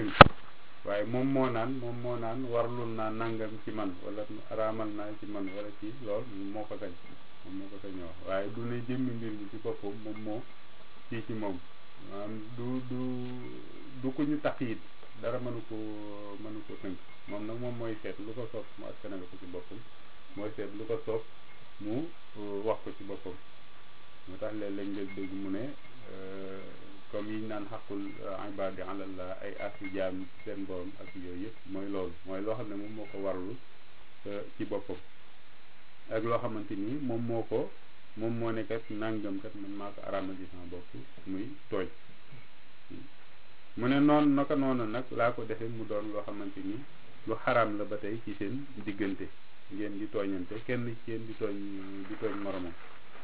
waaye moom moo naan moom moo naan warlul naa nangam ci man wala araamal naa ci man wala ci lool moo ko sañ moom moo ko sañ wax waaye du ne jëmmi mbir mi ci boppam moom moo ci ci moom maanaam du du du ko ñu tax it dara mënu ko mënu ko tënk moom nag moom mooy seet lu ko soob mu askanale ko ci boppam mooy seet lu ko soob mu wax ko ci boppam moo tax léeg-léeg nga dégg mu ne comme yiñ naan xaqul ibadi alallah ay asi jaam seen borom ak yooyu yëpp mooy loolu mooy loo xam ne moom moo ko warlu ci boppam ak loo xamante ni moom moo ko moom moo ne kat nangam kat man maa ko araamal ci sama bopp muy tooñ mu ne noonu naka noonu nag laa ko defee mu doon loo xamante ni lu xaraam la ba tey ci seen diggante ngeen di tooñante kenn ci yéen di tooñ di tooñ moromam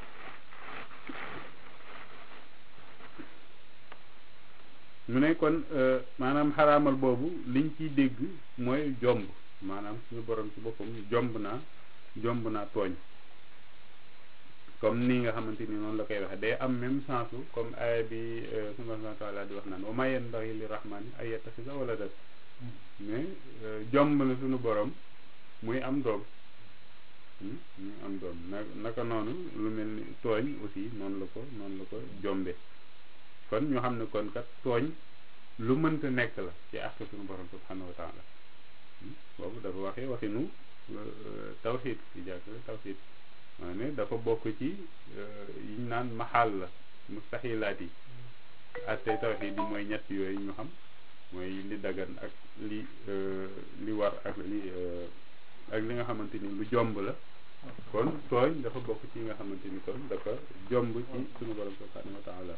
mu ne kon maanaam xaraamal boobu liñ ciy dégg mooy jomb maanaam suñu borom ci boppam jomb naa jomb naa tooñ comme ni nga xamante ni noonu la koy waxe day am même sens comme aaya bi subhanahu wa taala di wax naan wa ma yanbaghi li rahmani ay yattakhidha waladan mais jomb na suñu borom muy am doom muy am doom na naka noonu lu mel ni tooñ aussi noonu la ko noonu la ko jombe kon ñu xam ne kon kat tooñ lu mënta nekk la ci àq suñu borom subhanahu wa taala boobu dafa waxee waxinu tawxiid ci jàkk tawxiid maa ne dafa bokk ci yiñ naan maxaal la mustaxilaat yi attey tawxiid yi mooy ñett yooyu ñu xam mooy li dagan ak li li war ak li ak li nga xamante ni lu jomb la kon tooñ dafa bokk ci nga xamante ni kon dafa jomb ci suñu borom subhanahu wa taala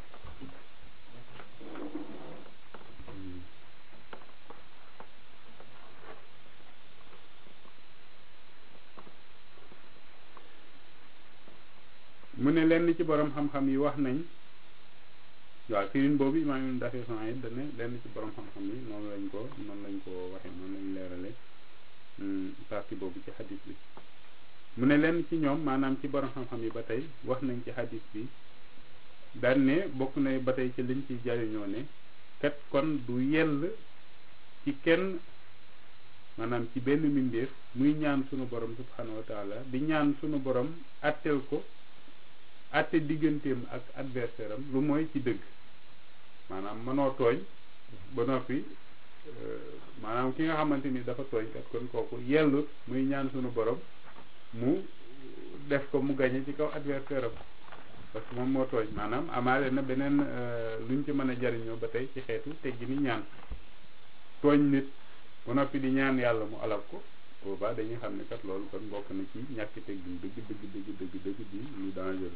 mu ne lenn ci borom xam-xam yi wax nañ waaw firin boobu imaam ibn Daqiq al-Iid dane lenn ci borom xam-xam yi noonu lañ ko noonu lañ ko waxee noonu lañ leerale partie boobu ci xadis bi mu ne lenn ci ñoom maanaam ci borom xam-xam yi ba tey wax nañ ci xadis bi daan ne bokk na ba tey ci liñ ci jariñoo ne kat kon du yell ci kenn maanaam ci benn mbindeef muy ñaan sunu borom subhanahu wa taala di ñaan sunu borom atteel ko atte digganteem ak adversaire am lu mooy ci dëgg maanaam mënoo tooñ ba noppi maanaam ki nga xamante ni dafa tooñ kat kon kooku yellut muy ñaan sunu borom mu def ko mu gañe ci kaw adversaire am parce que moom moo tooñ maanaam amaale na beneen luñ ci mën a jariñoo ba tey ci xeetu teggi ni ñaan tooñ nit ba noppi di ñaan yàlla mu alal ko boobaa dañuy xam ne kat loolu kon bokk na ci ñàkk teggin dëgg dëgg dëgg dëgg dëgg di lu dangereux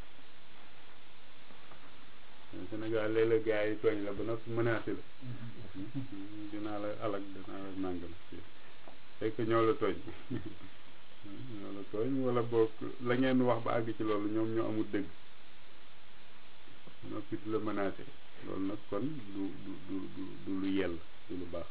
Sénégal léeg-léeg gars yi tooñ la ba noppi menacé la dinaa la alak dinaa la nàngam fekk ñoo la tooñ ñoo la tooñ wala boog la ngeen wax ba àgg ci loolu ñoom ñoo amul dëgg noppi di la menacé loolu nag kon du du du du du lu yell du lu baax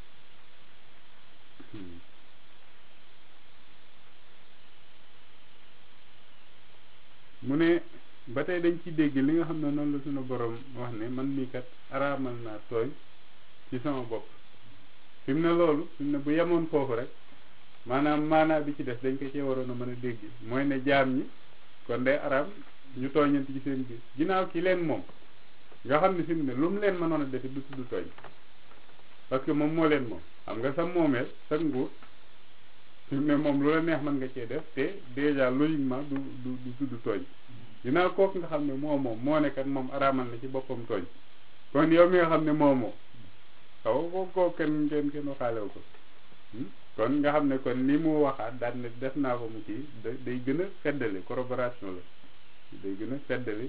mu ne ba tey dañ ci dégg li nga xam ne noonu la suñu borom wax ne man mii kat araamal naa tooñ ci sama bopp fi mu ne loolu fi mu ne bu yemoon foofu rek maanaam maanaa bi ci des dañ ko cee waroon a mën a dégg mooy ne jaam ñi kon day araam ñu tooñante ci seen biir ginnaaw ki leen moom nga xam ne fi mu ne lu mu leen mënoon a defi du tudd tooñ parce que moom moo leen moom xam nga sa moomeel sa nguur fi mu ne moom lu la neex mën nga cee def te déjà logiquement du du du tudd tooñ ginnaaw kooku nga xam ne moo moom moo nekkat moom araamal na ci boppam tooñ kon yow mi nga xam ne moo moom xaw ko koo kenn kenn kenn waxaalew ko kon nga xam ne kon li mu waxaat daal ne def naa ko mu kii day gën a feddali corroboration la day gën a feddali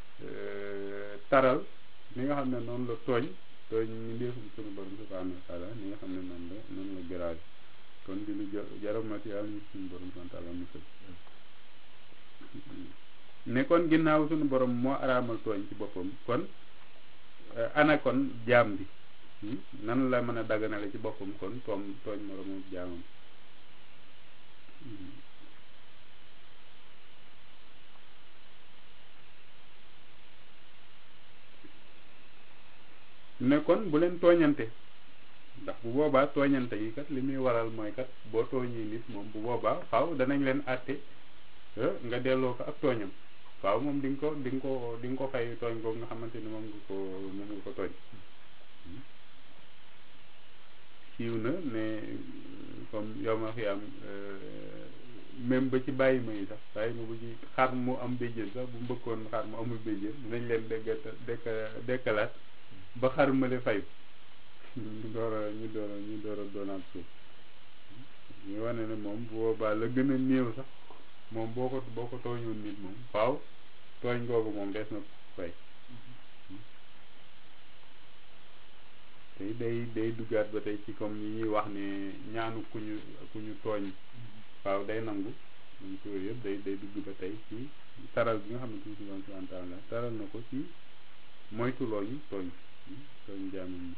taral ni nga xam ne noonu la tooñ tooñ ñu ndeefum sunu borom subhanahu wa taala ni nga xam ne noonu la noonu la gëraaj kon di lu jaramati yàlla ñu suñu borom subhanahu wa taala musal ne kon ginnaaw suñu borom moo araamal tooñ ci boppam kon ana kon jaam bi nan la mën a daganale ci boppam kon toom tooñ moroomu jaamam ne kon bu leen tooñante ndax bu boobaa tooñante yi kat li muy waral mooy kat boo tooñee nit moom bu boobaa faaw danañ leen àtte nga delloo ko ak tooñam waaw moom di nga ko di nga ko di nga ko fay tooñ boobu nga xamante ni moom nga ko moom nga ko tooñ siiw na ne comme yow ma fi am même ba ci bàyyi ma yi sax bàyyi ma bu ci xar mu am béjjén sax bu mbëkkoon xar mu amul béjjén dinañ leen dégg dekk dekkalaat ba xar male fay ñu door a ñu door a ñu door a doonaat suuf ñu wane ne moom bu boobaa la gën a néew sax moom boo ko boo ko tooñoon nit moom waaw tooñ googu moom des na fay tey day day duggaat ba tey ci comme yi ñuy wax ne ñaanu ku ñu ku ñu tooñ waaw day nangu donc yooyu yëpp day day dugg ba tey ci taral bi nga xamante ni subhanahu wa taala taral na ko ci moytu looñu tooñ tooñ jaamam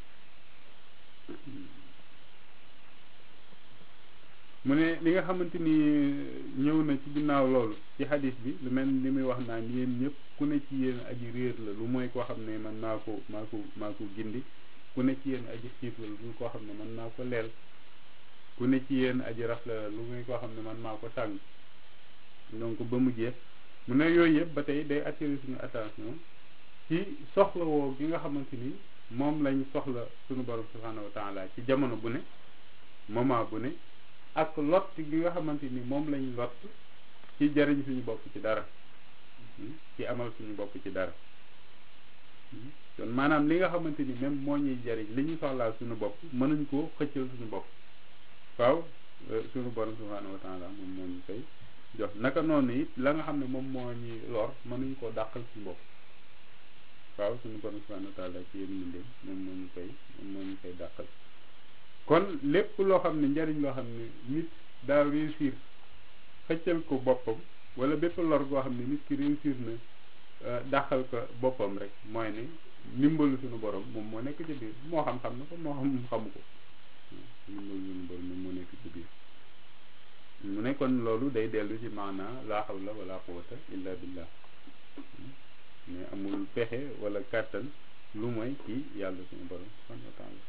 mu ne li nga xamante ni ñëw na ci ginnaaw loolu ci hadis bi lu mel ni muy wax naan yéen ñëpp ku ne ci yéen aji réer la lu mooy koo xam ne man maa ko maa ko maa ko gindi ku ne ci yéen aji xiif la lu koo xam ne man maa ko leel ku ne ci yéen aji raf la lu muy koo xam ne man maa ko sàng donc ba mu jeex mu ne yooyu yëpp ba tey day attirer suñu attention ci soxla woo gi nga xamante ni moom lañ soxla suñu borom subhanahu wa taala ci jamono bu ne moment bu ne ak lot gi nga xamante ni moom lañ lot ci jariñ suñu bopp ci dara ci amal suñu bopp ci dara kon maanaam li nga xamante ni même moo ñuy jariñ li ñu soxlaal suñu bopp mënuñ koo xëccal suñu bopp waaw suñu borom subhanahu wa taala moom moo ñu koy jox naka noonu it la nga xam ne moom moo ñuy lor mënuñ koo dàqal suñu bopp waaw suñu borom subhanahu wa taala ci yéen mindéem moom moo ñu koy moom moo ñu koy dàqal kon lépp loo xam ne njariñ loo xam ne nit daa réussir xëccal ko boppam wala bépp lor goo xam ne nit ki réussir na dàqal ko boppam rek mooy ne ndimbalu suñu borom moom moo nekk ci biir moo xam-xam na ko moo xam xamu ko ndimbalu suñu borom moom moo nekk ci biir mu ne kon loolu day dellu ci maanaa laa hawla wala quwwata illa billah mais amul pexe wala kàttan lu mooy ci yàlla suñu borom subhanahu wa taala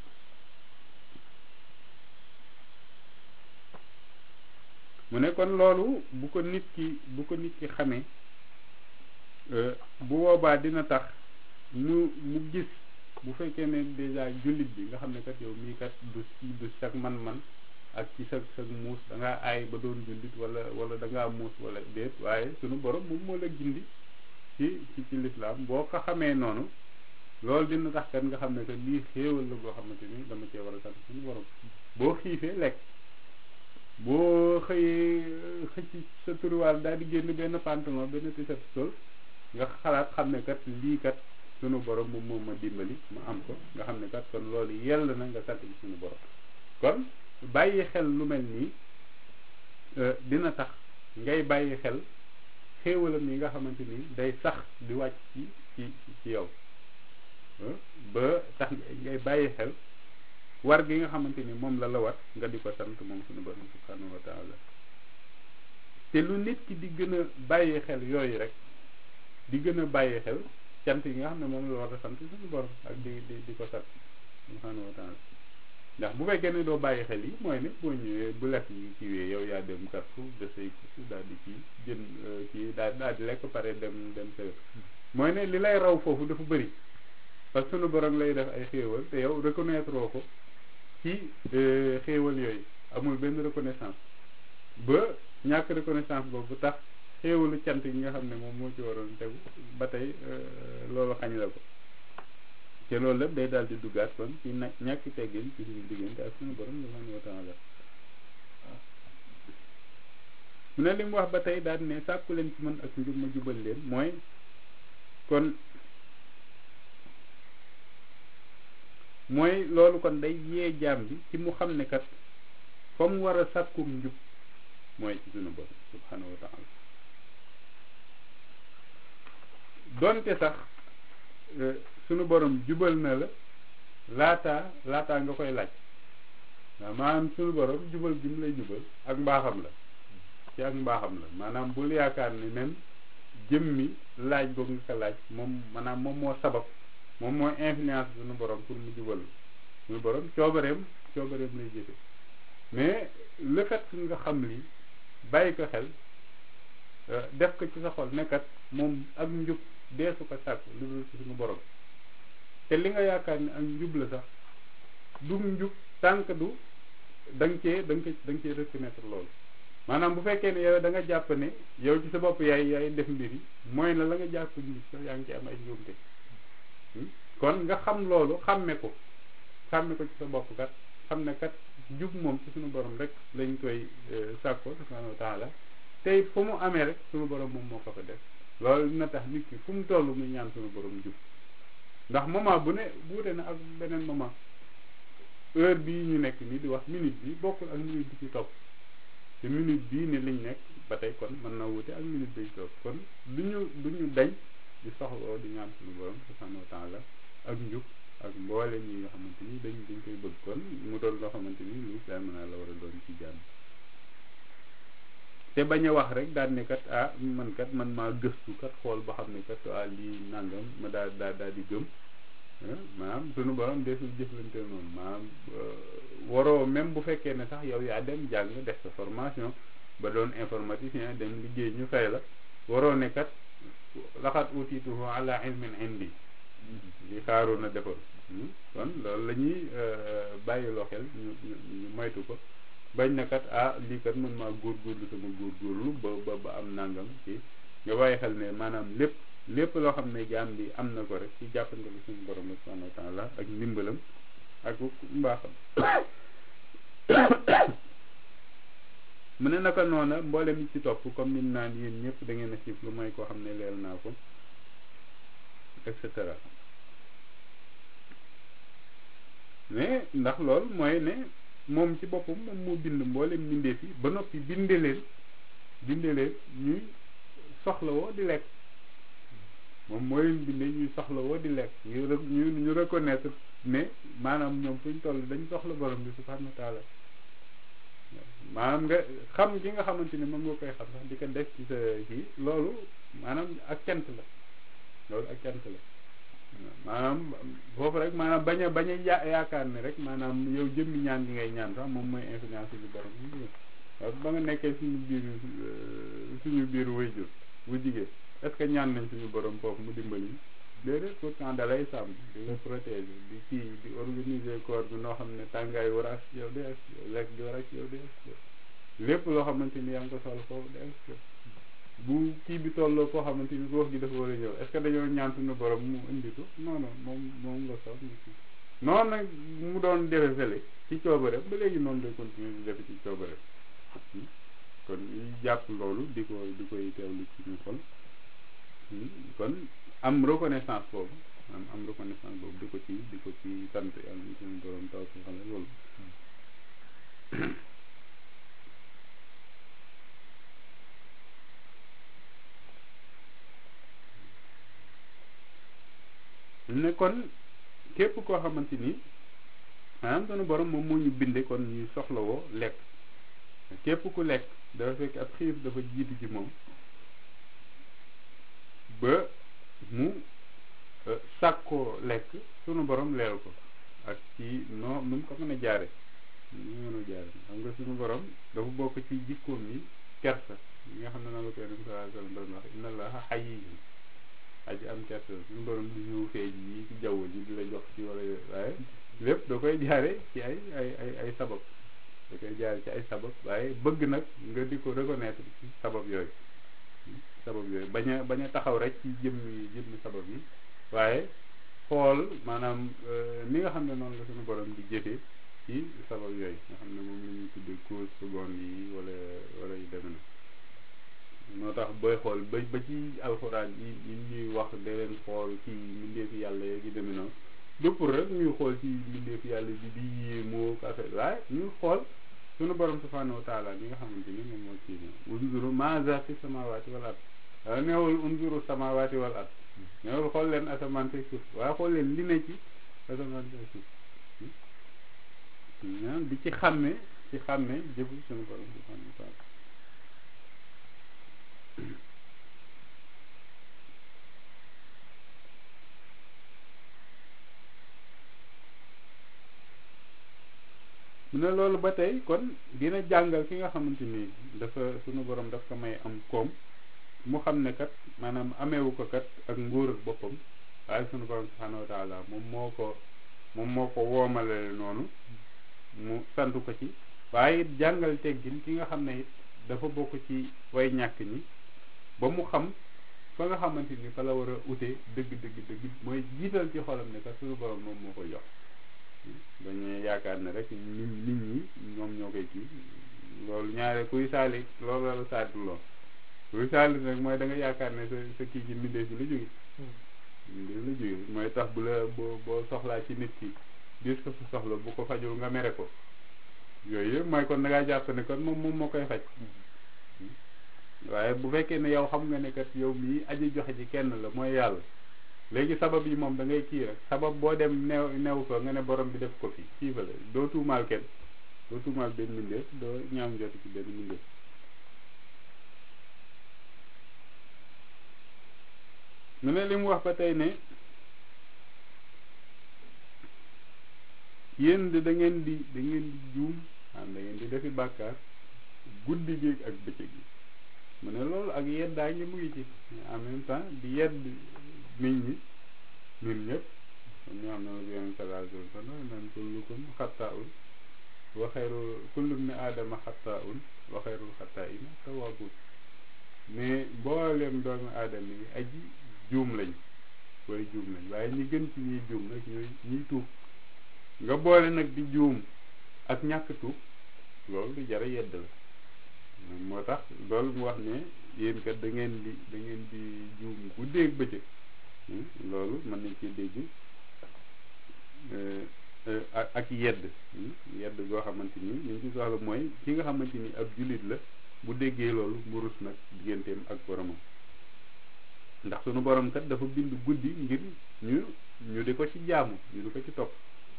mu ne kon loolu bu ko nit ki bu ko nit ki xamee bu boobaa dina tax mu mu gis bu fekkee ne déjà jullit bi nga xam ne kat yow mii kat du du sag man-man ak ci sag sag muus da ngaa aay ba doon jullit wala wala da ngaa muus wala déet waaye sunu borom moom moo la gindi ci ci ci lislaam boo ko xamee noonu loolu dina tax kat nga xam ne que lii xéewal la goo xamante ni dama cee war a sant suñu borom boo xiifee lekk boo xëyee xëcc sa turuwaal daal di génn benn pantalon benn t-shirt sol nga xalaat xam ne kat lii kat sunu borom moom moom ma dimbali ma am ko nga xam ne kat kon loolu yell na nga sant ci sunu borom kon bàyyi xel lu mel nii dina tax ngay bàyyi xel xéewalam yi nga xamante ni day sax di wàcc ci ci ci yow ba tax ngay bàyyi xel war gi nga xamante ni moom la la war nga di ko sant moom suñu borom subhanahu wa taala te lu nit ki di gën a bàyyi xel yooyu rek di gën a bàyyi xel cant yi nga xam ne moom la war a sant suñu borom ak di di di ko sant subhanahu wa taala ndax bu fekkee ne doo bàyyi xel yi mooy ne boo ñëwee bu lekk yi kiiwee yow yaa dem Carrefour de say courses daal di kii jën kii daal daal di lekk pare dem dem sa mooy ne li lay raw foofu dafa bëri parce que sunu borom lay def ay xéewal te yow reconnaître ko ci xéewal yooyu amul benn reconnaissance ba ñàkk reconnaissance boobu tax xéewalu cant yi nga xam ne moom moo ci waroon tegu ba tey loolu xañ la ko te loolu lépp day daal di duggaat kon ci na ñàkk teggin ci suñu diggante ak suñu borom subhanahu wa taala mu ne li mu wax ba tey daal ne sàkku leen ci man ak njub ma jubal leen mooy kon mooy loolu kon day yee jaam bi ci mu xam ne kat fa mu war a sàkkum njub mooy ci suñu borom subhanahu wa taala donte sax sunu borom jubal na la laataa laataa nga koy laaj waaw maanaam sunu borom jubal gi mu lay jubal ak mbaaxam la ci ak mbaaxam la maanaam bul yaakaar ni même jëmmi laaj boobu nga ko laaj moom maanaam moom moo sabab moom mooy influence sunu borom pour mu jubal suñu borom coobareem coobareem lay jëfe mais le fait que nga xam li bàyyi ko xel def ko ci sa xol nekkat moom ak njub deesu ko sàkk lu dul ci suñu borom te li nga yaakaar ne ak njub la sax du njub tànk du da nga cee da nga da nga cee reconnaître loolu maanaam bu fekkee ne yow da nga jàpp ne yow ci sa bopp yaay yaay def mbir yi mooy na la nga jàpp njub sax yaa ngi ci am ay njuumte kon nga xam loolu xàmme ko xàmme ko ci sa bopp kat xam ne kat jub moom ci suñu borom rek lañ koy sàkko subhanahu wa taala tey fu mu amee rek suñu borom moom moo ko fa def loolu dina tax nit ki fu mu toll muy ñaan suñu borom jub ndax moment bu ne buute na ak beneen moment heure bii ñu nekk nii di wax minute bi bokkul ak minute bi ci topp te minute bii ni liñ nekk ba tey kon mën na wute ak minute bi ci topp kon du ñu du ñu dañ di soxloo di ñaan suñu borom subhanahu wa taala ak njub ak mboole ñi nga xamante ni dañ dañ koy bëgg kon mu doon loo xamante ni lu daal mën naa la war a doon ci jàmm te bañ a wax rek daal ne kat ah man kat man maa gëstu kat xool ba xam ne kat ah lii nangam ma daal daal daal di gëm maanaam sunu borom desul jëflante noonu maanaam waroo même bu fekkee ne sax yow yaa dem jàng def sa formation ba doon informaticien dem liggéey ñu fay la waroo ne kat laxat utiituhu ala ilmin indi li xaaru na defoon kon loolu la ñuy bàyyiloo xel ñu ñu moytu ko bañ na kat ah lii kat mën maa góorgóorlu sama góorgóorlu ba ba ba am nangam ci nga bàyyi xel ne maanaam lépp lépp loo xam ne jaam bi am na ko rek ci jàppandalu suñu borom la subhanahu wa taala ak ndimbalam ak mbaaxam mu ne naka noona mboolem yi ci topp comme nim naan yéen ñëpp da ngeen a xiif lu mooy koo xam ne leel naa ko et cetera mais ndax loolu mooy ne moom ci boppam moom moo bind mboolem mbindeef yi ba noppi binde leen binde leen ñuy soxlawoo di lekk moom moo leen binde ñuy soxlawoo di lekk ñu ñu ñu reconnaître ne maanaam ñoom fuñ toll dañ soxla borom bi subhanahu wa taala maanaam nga xam gi nga xamante ni moom nga koy xam sax di ko def ci sa kii loolu maanaam ak cant la loolu ak cant la maanaam foofu rek maanaam bañ a bañ a ya yaakaar ne rek maanaam yow jëmmi ñaan gi ngay ñaan sax moom mooy influence bi borom parce que ba nga nekkee suñu biir suñu biir wayjur bu jigéen est-ce que ñaan nañ suñu borom foofu mu dimbali déedéet pourtant da lay sàmm di la protéger di kii di organiser corps bi noo xam ne tàngaay war a yow di ak lekk di war ak yow di ak lépp loo xamante ni yaa ngi ko sol foofu di ak bu kii bi tolloo foo xamante ni ruux gi dafa war a ñëw est-ce que dañoo ñaan suñu borom mu indi ko non non moom moom nga sol noonu nag mu doon defe fële ci coobare ba léegi noonu lay continuer di defe ci coobare kon yi jàpp loolu di ko di koy teewlu ci ñu xol kon am reconnaissance boobu am am reconnaissance boobu di ko ci di ko ci sant yàlla ñu suñu borom taw si xam ne loolu ne kon képp koo xamante ni maanaam sunu borom moom moo ñu binde kon ñuy soxlawoo lekk képp ku lekk dafa fekk ab xiif dafa jiitu ci moom ba mu sàkkoo lekk sunu borom leel ko ak ci noo nu mu ko mën a jaare nu mën a jaare xam nga sunu borom dafa bokk ci jikkoom yi kersa yi nga xam ne noonu la ko yonent sallallahu alayhi wa sallam doon wax inna allaha hayyun aji am kersa suñu borom du ñëw feeñ yi ci jaww ji di la jox ci wala waaye lépp da koy jaare ci ay ay ay ay sabab da koy jaare ci ay sabab waaye bëgg nag nga di ko reconnaître ci sabab yooyu sabab yooyu bañ a bañ a taxaw rek ci jëmmi jëmmi sabab yi waaye xool maanaam ni nga xam ne noonu la suñu borom di jëfee ci sabab yooyu nga xam ne moom la ñuy tuddee cause seconde yi wala wala yu demee na moo tax booy xool ba ba ci alxuraan yi yi ñuy wax da leen xool ci mbindeefi yàlla yeeg yi demee noonu du pour rek ñuy xool ci mbindeefi yàlla bi di yéemoo affaire waaye ñuy xool sunu borom subhanahu wa taala bi nga xamante ni moom moo ci unzuru maaza fi samawati wal ard waaye neewul unzuru samawati wal ard neewul xool leen asamaan teg suuf waaye xool leen li ne ci asamaan teg suuf di ci xàmme ci xàmme jëfu sunu borom subhanahu wa taala mu ne loolu ba tey kon dina jàngal ki nga xamante ni dafa sunu borom daf ko may am koom mu xam ne kat maanaam ameewu ko kat ak nguur ak boppam waaye sunu borom subhanahu wa taala moom moo ko moom moo ko woomale noonu mu sant ko ci waaye it jàngal teggin ki nga xam ne it dafa bokk ci way ñàkk ñi ba mu xam fa nga xamante ni fa la war a ute dëgg dëgg dëgg mooy jiital ci xolam ne kat sunu borom moom moo ko jox dañuy yaakaar ne rek nit nit ñi ñoom ñoo koy kii loolu ñaare kuy saali loolu la saatu loo kuy saali nag mooy da nga yaakaar ne sa sa kii ci mbindeef bi la jóge mbindeef la jóge mooy tax bu la boo boo soxlaa ci nit ki dis ko sa soxla bu ko fajul nga mere ko yooyu yëpp mooy kon da ngaa jàpp ne kon moom moom moo koy faj waaye bu fekkee ne yow xam nga ne kat yow mii aji joxe ci kenn la mooy yàlla léegi sabab yi moom da ngay kii rek sabab boo dem new new ko nga ne borom bi def ko fi kii fa la doo tuumaal kenn doo tuumaal benn mbindeef doo ñaam jot ci benn mbindeef mu ne li mu wax ba tey ne yéen de da ngeen di da ngeen di juum am da ngeen di defi bàkkaar guddi gi ak bëccëg gi mu ne loolu ak yeddaa ngi mu ngi ci en même temps di yedd nit ñi ñun ñëpp kon ñoo xam ne la yonent sallallahu alayhi wa sallam naan kullukum xattaa'un wa xayrul kullu ibni aadama xattaa'un wa xayrul xattaa'ina tawwaabuun mais mboolem doomu aadama yi aji juum lañ way juum lañ waaye ñi gën ci ñiy juum nag ñooy ñiy tuub nga boole nag di juum ak ñàkk tuub loolu du jara yedd la moo tax loolu mu wax ne yéen kat da ngeen di da ngeen di juum guddeeg bëccëg loolu mën nañ ci dégg ak yedd yedd goo xamante ni li ñu ci soxla mooy ki nga xamante ni ab jullit la bu déggee loolu mu rus nag digganteem ak boromam ndax sunu borom kat dafa bind guddi ngir ñu ñu di ko ci jaamu ñu di ko ci topp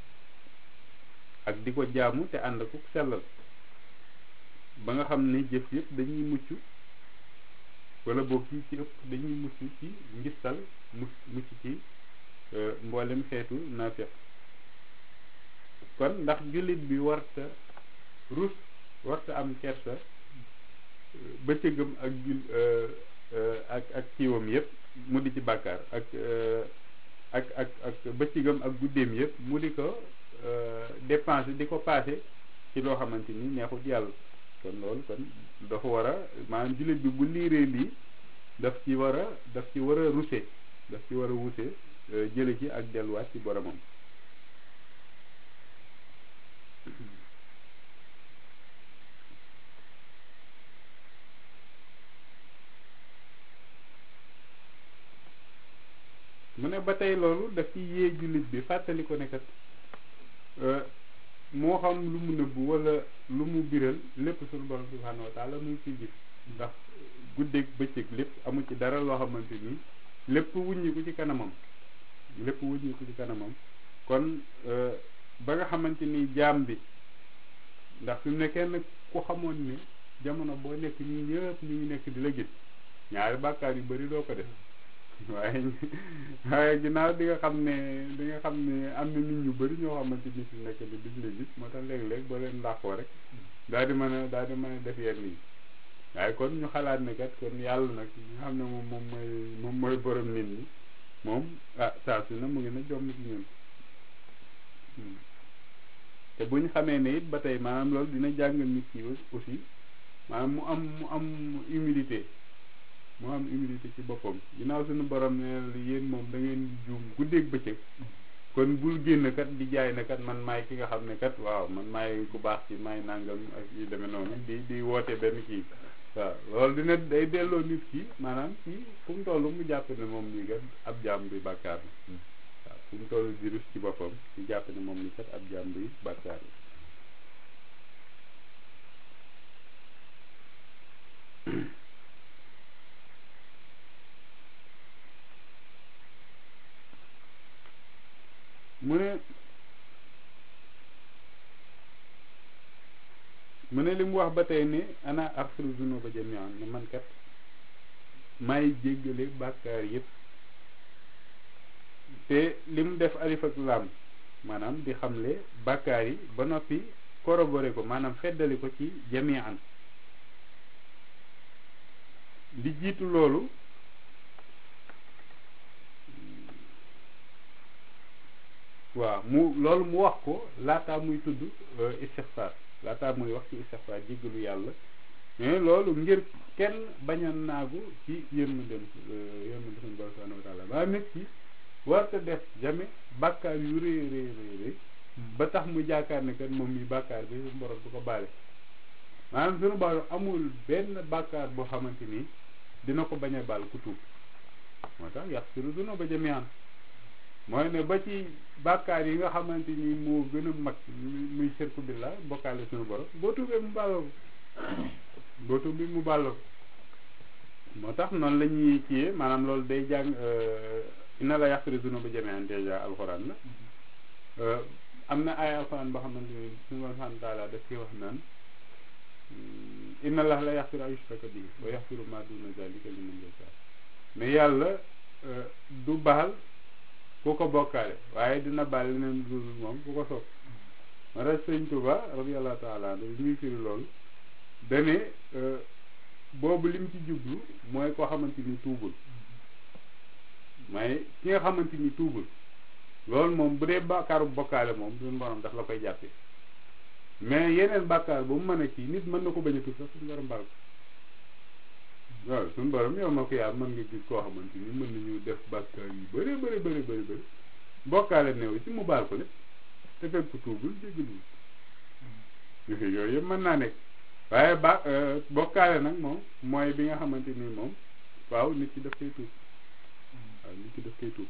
ak di ko jaamu te ànd ko sellal ba nga xam ne jëf yëpp dañuy mucc wala boog yi ci ëpp dañuy mucc ci ngistal mu mucc ci mboolem xeetu naafeq kon ndax jullit bi warta rus warta am kersa bëccëgam ak jul ak ak kiiwam yëpp mu di ci bàkkaar ak ak ak ak bëccëgam ak guddeem yëpp mu di ko dépenser di ko passé ci loo xamante ni neexut yàlla kon loolu kon dafa war a maanaam jullit bi bu liiree lii daf ci war a daf ci war a ruse daf ci war a wuse jële ci ak delluwaat ci boromam mu ne ba tey loolu daf ci yee jullit bi fàttali ko ne kat moo xam lu mu nëbbu wala lu mu biral lépp suñu borom subhanahu wa taala mu ngi ciy gis ndax guddeeg bëccëg lépp amu ci dara loo xamante ni lépp wuññiku ci kanamam lépp wuññiku ci kanamam kon ba nga xamante ni jaam bi ndax fi mu ne kenn ku xamoon ni jamono boo nekk ñi ñëpp ñu ngi nekk di la gis ñaari bàkkaar yu bari doo ko def waaye waaye ginnaaw di nga xam ne di nga xam ne am na nit ñu bëri ñoo xamante ni fi nekk ni duñ la gis moo tax léeg-léeg boo leen làqoo rek daal di mën a daal di mën a def yenn yi waaye kon ñu xalaat ne kat kon yàlla nag nga xam ne moom moom mooy moom mooy borom nit ñi moom ah saa su ne mu ngi na jomm ci ñun te bu ñu xamee ne it ba tey maanaam loolu dina jàngal nit ki aussi maanaam mu am mu am humilité mu am humilité ci boppam ginnaaw suñu borom ne yéen moom da ngeen di juum guddeeg bëccëg kon bul génn kat di jaay ne kat man maay ki nga xam ne kat waaw man maay ku baax ci maay nangam ak yu demee noonu di di woote benn kii waaw loolu dina day delloo nit ki maanaam ci fu mu toll mu jàpp ne moom nii kat ab jaam bi bàkkaar la waaw fu mu toll di rus ci boppam ci jàpp ne moom nii kat ab jaam bi bàkkaar la mu ne mu ne li mu wax ba tey ne ana axfiru zunuba jamian ne man kat may jéggale bàkkaar yëpp te li mu def alif ak lam maanaam di xamle bàkkaar yi ba noppi corroboré ko maanaam feddali ko ci jamian li jiitu loolu waaw mu loolu mu wax ko laataa muy tudd istixfaar laataa muy wax ci istixfaar jéggalu yàlla mais loolu ngir kenn bañ a naagu ci yërmandem yërmande suñu borom subhanahu wa taala maa nit ki warta def jamais bàkkaar yu rëy rëy rëy rëy ba tax mu jaakaar ne kat moom mi bàkkaar bi suñu borom du ko baale maanaam suñu borom amul benn bàkkaar boo xamante ni dina ko bañ a baal ku tuub moo tax yàq suru duna ba jamian mooy ne ba ci bàkkaar yi nga xamante ni moo gën a mag muy shirku billah bokkaale suñu borom boo tuubee mu bàlloo ko boo tuubee mu bàlloo ko moo tax noonu la ñuy kiyee maanaam loolu day jàng inna la yaxfiru zunuba jamian déjà alxuraan la am na ay alxuraan boo xamante ni suñu borom subhanahu wa taala daf koy wax naan inna allah la yaxfiru an yushraka bihi wa yaxfiru ma duna zalika liman yasha mais yàlla du baal ku ko bokkaale waaye dina baal leneen dul moom ku ko sopp ma tax sëñ Tuba radiallahu taala anhu bi muy firi loolu dane boobu lim ci jublu mooy koo xamante ni tuubul may ki nga xamante ni tuubul loolu moom bu dee bàkkaaru bokkaale moom suñu borom daf la koy jàppe mais yeneen bàkkaar ba mu mën a kii nit mën na ko bañ a tuub sax suñu borom baal ko waaw suñu borom yow ma ko yaa mën nga gis koo xamante ni mën nañu def bàkkaar yu bëri bëri bëri bëri bëri bokkaale néew ci mu baal ko lépp te fekk ko tuubul jégalu yooyu yëpp mën naa nekk waaye ba bokkaale nag moom mooy bi nga xamante ni moom waaw nit ki daf koy tuub waaw nit ki daf koy tuub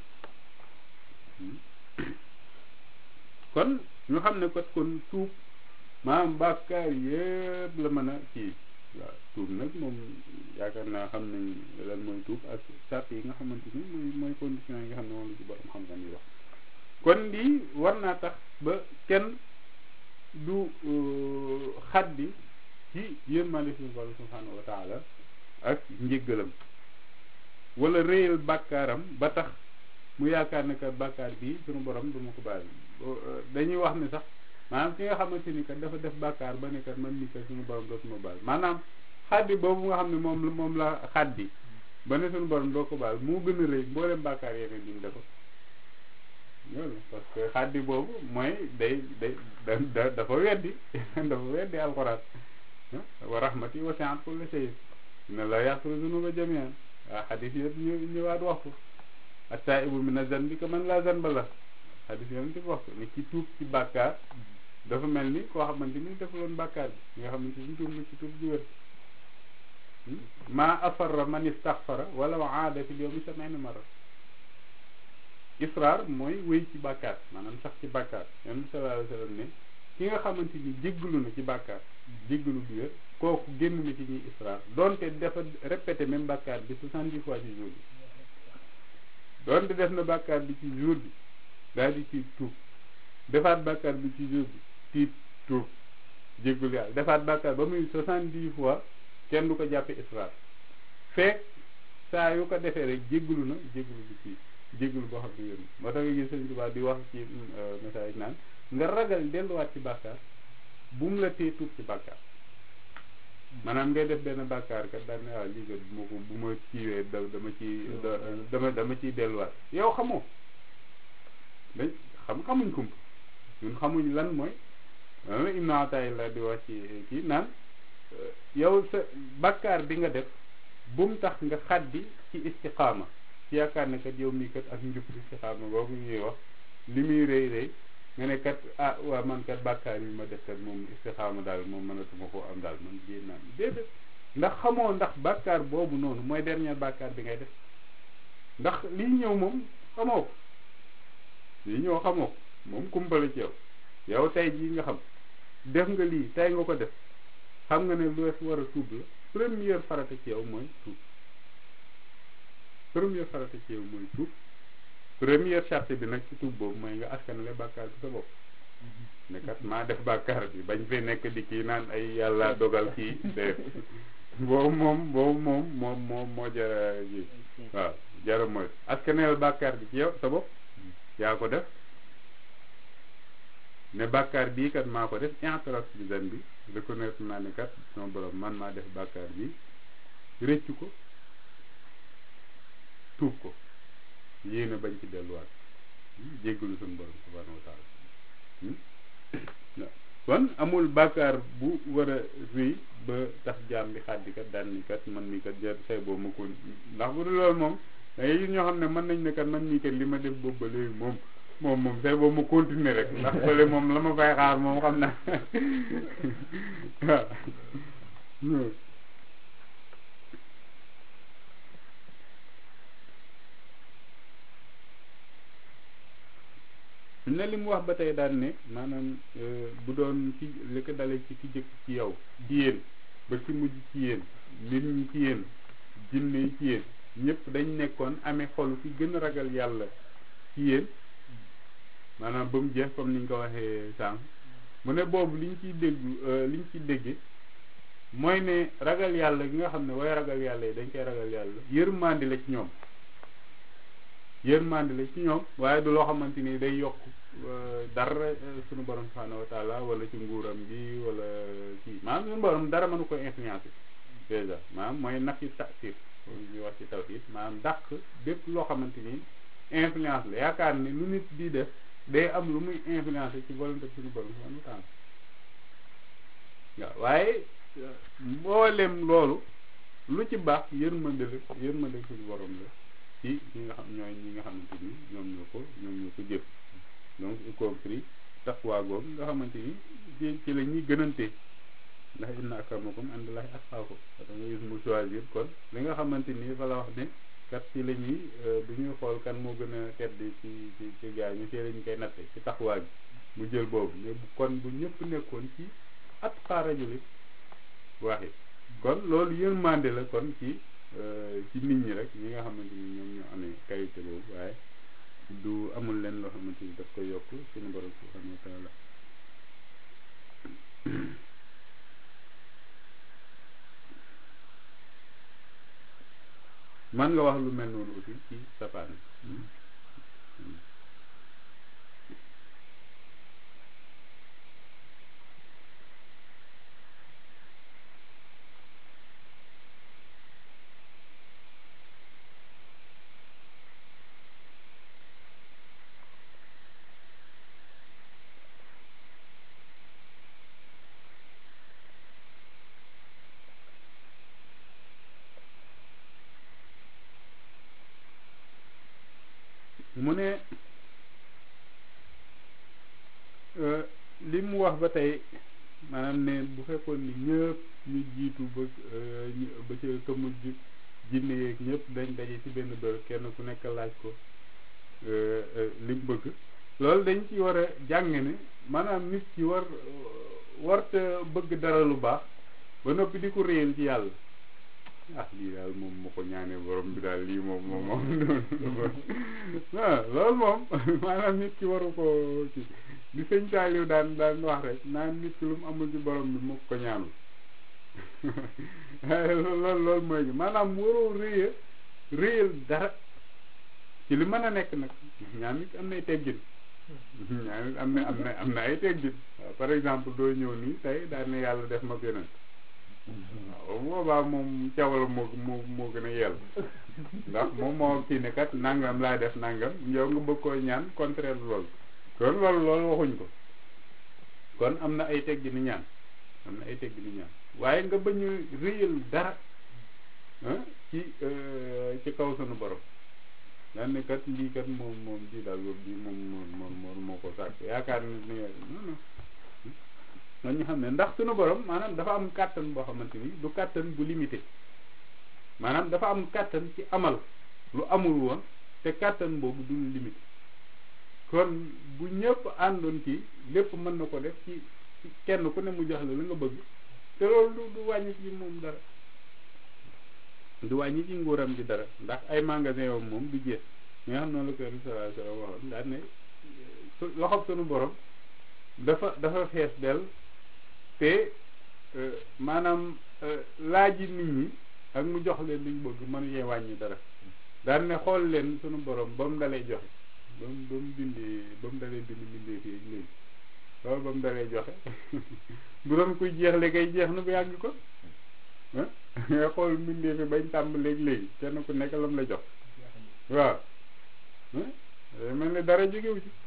kon ñu xam ne kat kon tuub maanaam bàkkaar yëpp la mën a kii waaw tuub nag moom yaakaar naa xam nañ lan mooy tuub ak sart yi nga xamante ni mooy mooy condition yi nga xam ne moom la ci borom xam-xam yi wax kon lii war naa tax ba kenn du xaddi ci yërmande suñu borom subhanahu wa taala ak njéggalam wala réyal bàkkaaram ba tax mu yaakaar ne kat bàkkaar bii suñu borom du ma ko baal dañuy wax ne sax maanaam ki nga xamante ni kat dafa def bàkkaar ba ne kat man ni kat suñu borom dootuma baal maanaam xaddi boobu nga xam ne moom moom la xaddi ba ne suñu borom doo ko baal moo gën a rëy mboolem bàkkaar yeneen yi ñu defa loolu parce que xaddi boobu mooy day day da dafa weddi dafa weddi alxuraan wa rahmati wasi'at kulla shay inna la yaghfiru dhunuba jami'an waaw xadis yëpp ñu ñëwaat wax ko at-taa'ibu mina zanbi kaman laa zanba la xadis yëpp ci wax ko ni ki tuub ci bàkkaar dafa mel ni koo xamante ni defuloon bàkkaar bi nga xamante ni tuub na ci tuub ju wér maa afarra man istaghfara wala wa aada fil yawmi sab'iina marra israar mooy wéy ci bàkkaar maanaam sax ci bàkkaar yonent bi sallallahu alayhi wa sallam ne ki nga xamante ni jéggalu na ci bàkkaar jéggalu bu wér kooku génn na ci ñuy israar donte dafa répété même bàkkaar bi soixante-dix fois ci jour bi donte def na bàkkaar bi ci jour bi daal di ci tuub defaat bàkkaar bi ci jour bi tiit tuub jéggalu yàlla defaat bàkkaar ba muy soixante-dix fois kenn du ko jàppe israar fekk saa yu ko defee rek jéggalu na jéggalu bi ci jéggalu boo xam ne yéen moo tax nga gis Sëñ Tuubaa di wax ci message naan nga ragal delluwaat ci bàkkaar bu mu la tee tuub ci bàkkaar maanaam ngay def benn bàkkaar kat daan ne waaw lii kat bu ma ko bu ma kiiwee da dama ci dama dama ciy delluwaat yow xamoo dañ xam xamuñ kump ñun xamuñ lan mooy lan la Ibnu Ataa'illah di wax ci kii naan yow sa bàkkaar bi nga def bu mu tax nga xaddi ci istiqaama ci yaakaar ne kat yow mii kat ak njub istiqaama boobu ñuy wax li muy rëy rëy nga ne kat ah waa man kat bàkkaar yi ma def kat moom istixaama daal moom mënatuma koo am daal man génn naa déedéet ndax xamoo ndax bàkkaar boobu noonu mooy dernier bàkkaar bi ngay def ndax lii ñëw moom xamoo ko lii ñëw xamoo ko moom kumpale ci yow yow tey jii nga xam def nga lii tey nga ko def xam nga ne lu war a tuub la première farata ci yow mooy tuub première farata ci yow mooy tuub première charte bi nag ci tuub boobu mooy nga askanale bàkkaar bi sa bopp ne kat maa def bàkkaar bi bañ fee nekk di kii naan ay yàlla dogal kii de boobu moom boobu moom moom moom moo jara ji waaw jara mooy askanale bàkkaar bi ci yow sa bopp yaa ko def ne bàkkaar bii kat maa ko def intraf bi zan bi reconnaître naa ne kat sama borom man maa def bàkkaar bi rëccu ko tuub ko yéene bañ ci delluwaat jéggalu suñu borom subhanahu wa taala kon amul bàkkaar bu war a rëy ba tax jaam bi xaddi kat daan ni kat man mi kat jar say boobu ma ko ndax bu dul loolu moom dangay gis ñoo xam ne mën nañ ne kat man mii kat li ma def boobu ba léegi moom moom moom say boobu ma continuer rek ndax bële moom la ma fay xaar moom xam na waaw ne li mu wax ba tey daan ne maanaam bu doon ci li ko dalee ci ki jëkk ci yow ci yéen ba ci mujj ci yéen nit ñi ci yéen jinne yi ci yéen ñëpp dañ nekkoon amee xolu fi gën a ragal yàlla ci yéen maanaam ba mu jeex comme ni ñu ko waxee sànq mu ne boobu liñ ciy déggu liñ ciy dégge mooy ne ragal yàlla gi nga xam ne way ragal yàlla yi dañ koy ragal yàlla yërmande la ci ñoom yërmande la ci ñoom waaye du loo xamante ni day yokk dara suñu borom subhanahu wa taala wala ci nguuram bi wala kii maanaam suñu borom dara mënu ko influencer déjà maanaam mooy naf yi tasir ñuy wax ci tawhid maanaam dàq bépp loo xamante ni influence la yaakaar ne lu nit di def day am lu muy influencer ci volonté suñu borom subhanahu wa taala waaw waaye mboolem loolu lu ci baax yërmande la yërmande suñu borom la ci ñi nga xam ñooy ñi nga xamante ni ñoom ñoo ko ñoom ñoo ko jëf donc y compris taqwa googu nga xamante ni ci ci la ñuy gënante ndax inna akramakum indallahi atqaakum da nga gis mu choisir kon li nga xamante ni fa la wax ne kat ci la ñuy bu ñuy xool kan moo gën a tedd ci ci ci gaa yi ñu ci la ñu koy natte ci taqwa gi mu jël boobu mais kon bu ñëpp nekkoon ci atqaa rajuli waahid kon loolu yërmande la kon ci ci nit ñi rek ñi nga xamante ni ñoom ñoo amee qualité boobu waaye du amul leen loo xamante ni daf koy yokk suñu borom subhanahu wa taala man nga wax lu mel noonu aussi ci safaan mu ne li mu wax ba tey maanaam ne bu fekkoon ni ñëpp ñu jiitu ba ba ca ka mujj jinne yeeg ñëpp dañ daje ci benn bërëb kenn ku nekk laaj ko li mu bëgg loolu dañ ci war a jàng ne maanaam nit ki war warta bëgg dara lu baax ba noppi di ko réyal ci yàlla ah lii daal moom moo ko ñaanee borom bi daal lii moom moom moom waaw loolu moom maanaam nit ki waru ko ci di sëñ Saaliw daan daan wax rek naan nit ki lu mu amul ci borom bi moo ko ñaanul loolu loolu mooy gi maanaam waroo réya réyal dara ci li mën a nekk nag ñaan nit am nay teggin ñaan nit am na am na am na ay teggin waaw par exemple doo ñëw nii tey daan ne yàlla def ma gënal waaw boobaa moom cawal moo moo moo gën a yell ndax moom moo kii ne kat nangam laa def nangam yow nga bëgg koy ñaan contraire loolu kon loolu loolu waxuñ ko kon am na ay teggi ni ñaan am na ay teggi ni ñaan waaye nga bañ a réyal dara ci ci kaw sunu borom daan ne kat lii kat moom moom di daal boobu bii moom moom moom moo ko sàkk yaakaar ne ni non non nga ñu xam ne ndax sunu borom maanaam dafa am kàttan boo xamante ni du kàttan bu limité maanaam dafa am kàttan ci amal lu amul woon te kàttan boobu du lu limité kon bu ñëpp àndoon ci lépp mën na ko def ci ci kenn ku ne mu jox la la nga bëgg te loolu du du wàññi ci moom dara du wàññi ci nguuram ji dara ndax ay magasin yoom moom du jeex ñi nga xam noonu la ko sallallahu alayhi wasallam waxoon daal ne loxob sunu borom dafa dafa fees del te maanaam laaji nit ñi ak mu jox leen liñ bëgg mënu cee wàññi dara daan ne xool leen sunu borom ba mu dalee joxe ba mu ba mu bindee ba mu dalee bind bindee fii léegi loolu ba mu dalee joxe bu doon kuy jeexle kay jeex na bu yàgg ko ah nga xool mbindee fi bañ tàmb léegi-léegi kenn ku nekk lam la jox waaw mel ni dara jógewu ci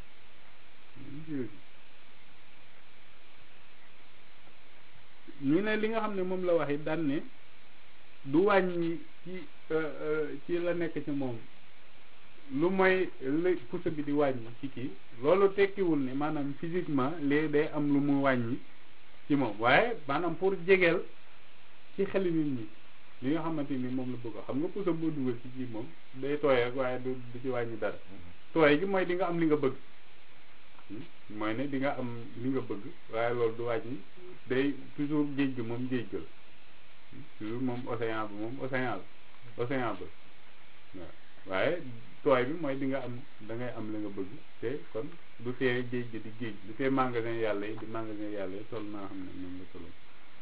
ñu ne li nga xam ne moom la wax it daan ne du wàññi ci ci la nekk ci moom lu mooy la pousse bi di wàññi ci kii loolu tekkiwul ne maanaam physiquement léegi day am lu mu wàññi ci moom waaye maanaam pour jegeel ci xeli nit ñi li nga xamante ni moom la bëgg xam nga pousse boo dugal ci kii moom day tooy rek waaye du du ci wàññi dara tooy gi mooy di nga am li nga bëgg mooy ne di nga am li nga bëgg waaye loolu du wàññi day toujours géej gi moom géej gal toujours moom océan bi moom océan bi océan bi waaw waaye tooy bi mooy di nga am da ngay am li nga bëgg te kon du tee géej gi di géej du tee magasin yàlla yi di magasin yàlla yi toll naa xam ne moom la tolloon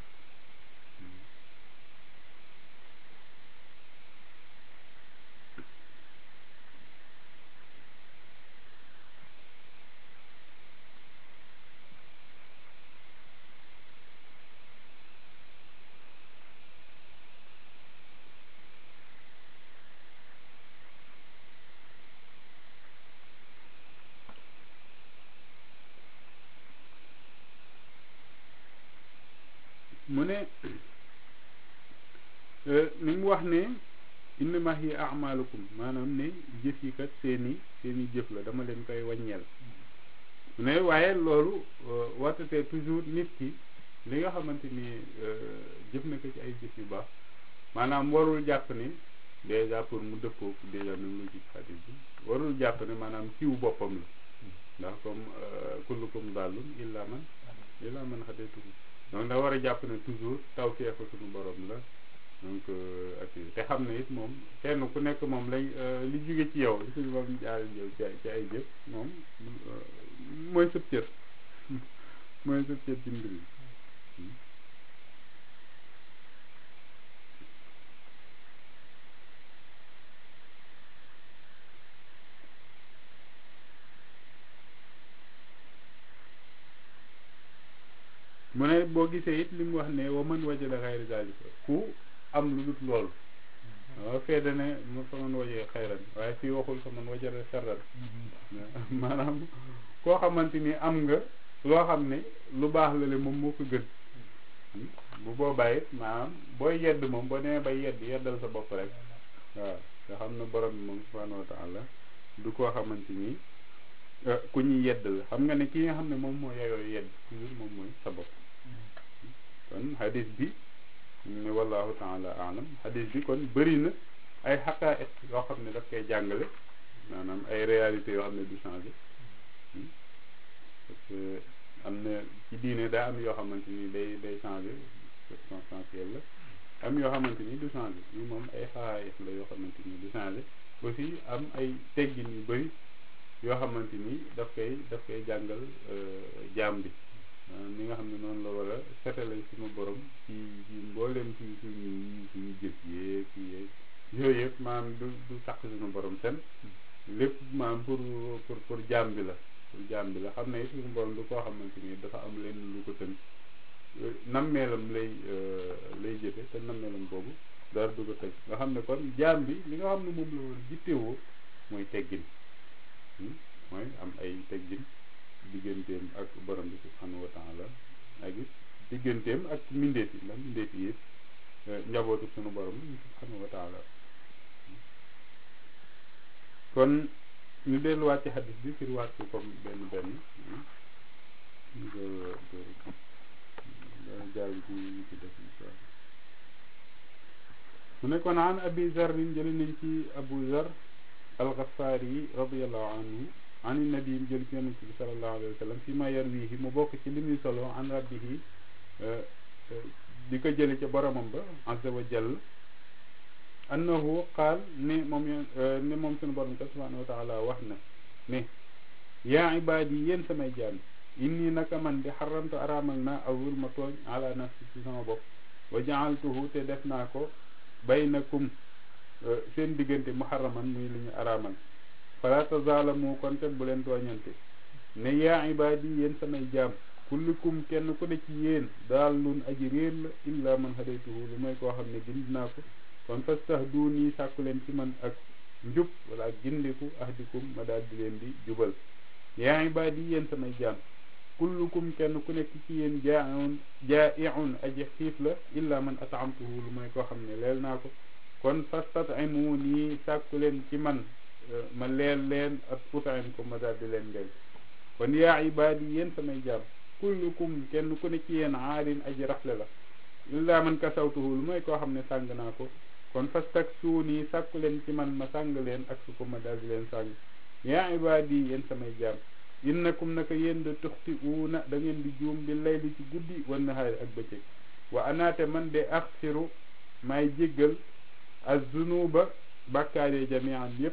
mu ne ni mu wax ne innama hiya amalukum maanaam ne jëf yi kat seeni seeni jëf la dama leen koy wàññeel ne waaye loolu wartatee toujours nit ki li nga xamante ni jëf na ko ci ay jëf yu baax maanaam warul jàpp ni déjà pour mu dëppoo déjà même lu ci xadis bi warul jàpp ne maanaam kiw boppam la ndax comme kullukum dallun illa man illa man xadetuhu donc da war a jàpp ne toujours taw feefa suñu borom la donc ak te xam ne it moom kenn ku nekk moom lay li jóge ci yow li suñu borom jaare yow ci ci ay jëf moom mooy sëb cër mooy sëb cër ci mbir yi mu ne boo gisee it li mu wax ne wa man wajada xayra zalika ku am lu dut loolu waaw fee dane mu fa man wajee xayran waaye fii waxul fa man wajada sharran maanaam koo xamante ni am nga loo xam ne lu baax la le moom moo ko gën bu boobaa it maanaam booy yedd moom boo demee bay yedd yeddal sa bopp rek waaw nga xam ne borom bi moom subhanahu wa taala du koo xamante ni ku ñuy yedd la xam nga ne ki nga xam ne moom moo yeyoo yedd toujours moom mooy sa bopp kon hadis bi ne wallahu taala alam hadis bi kon bëri na ay xaqaa'iq yoo xam ne daf koy jàngale maanaam ay réalité yoo xam ne du changé parce que am na ci diine daa am yoo xamante ni day day changé circonstanciel la am yoo xamante ni du changé yi moom ay xaqaa'iq la yoo xamante ni du changé aussi am ay teggin yu bëri yoo xamante ni daf koy daf koy jàngal jaam bi ni nga xam ne noonu la war a setale suñu borom ci ci mbooleem ci suñu suñu jëf yeeg yeeg yooyu yëpp maanaam du du sàq suñu borom sen lépp maanaam pour pour pour jaam bi la pour jaam bi la xam ne suñu borom du koo xamante ni dafa am leen lu ko tënk nammeelam lay lay jëfe te nammeelam boobu dara du ko tënk nga xam ne kon jaam bi li nga xam ne moom la war jittewoo mooy teggin mooy am ay teggin digganteem ak borom bi subhanahu wa taala ak it digganteem ak mbindeef yi ndax mbindeef yi yëpp njabootu sunu borom subhanahu wa taala kon ñu delluwaat ci xadis bi firiwaat ko comme benn benn jaar ci ci def insha mu ne kon an abi zarrin jëli nañ ci abu zar alxafaari radiallahu anhu an nabi jël ci yonent bi salallahu alayhi wa sallam fi ma yarwihi mu bokk ci li muy solo an rabbihi di ko jële ca boromam ba azza wa jall annahu qaal ne moom ne moom sunu borom ka subhanahu wa taala wax na ne yaa ibaadi yéen samay jaam inni naka man di xaramtu araamal naa awul ma tooñ ala nafsi ci sama bopp wa jaaltuhu te def naa ko baynakum seen diggante muharraman muy li ñu araamal fala tazaalamu kon te bu leen tooñante ne yaa ibaadi yéen samay jaam kullukum kenn ku ne ci yéen daal lun aji réer la illa man hadaytuhu lu mooy koo xam ne gind naa ko kon fastahduuni sàkku leen ci man ak njub wala ak gindiku ahdikum ma daal di leen di jubal yaa ibaadi yéen samay jaam kullukum kenn ku nekk ci yéen jaaun jaa'iun aji xiif la illa man ataamtuhu lu mooy koo xam ne leel naa ko kon fastat'imuuni sàkku leen ci man ma leel leen ak utain ko ma daal di leen del kon yaa ibaadi yéen samay jaam kullukum kenn ku ne ci yéen aarin aji rafle la illa man kasawtuhu lu mooy koo xam ne sàng naa ko kon fastaksuuni sàkku leen ci man ma sàng leen ak su ko ma daal di leen sàng yaa ibaadi yéen samay jaam innakum naka yéen de tuxti uuna da ngeen di juum bi layli ci guddi wan nahaari ak bëccëg wa anaate man de axfiru maay jéggal az-zunuba bàkkaaree jamian yépp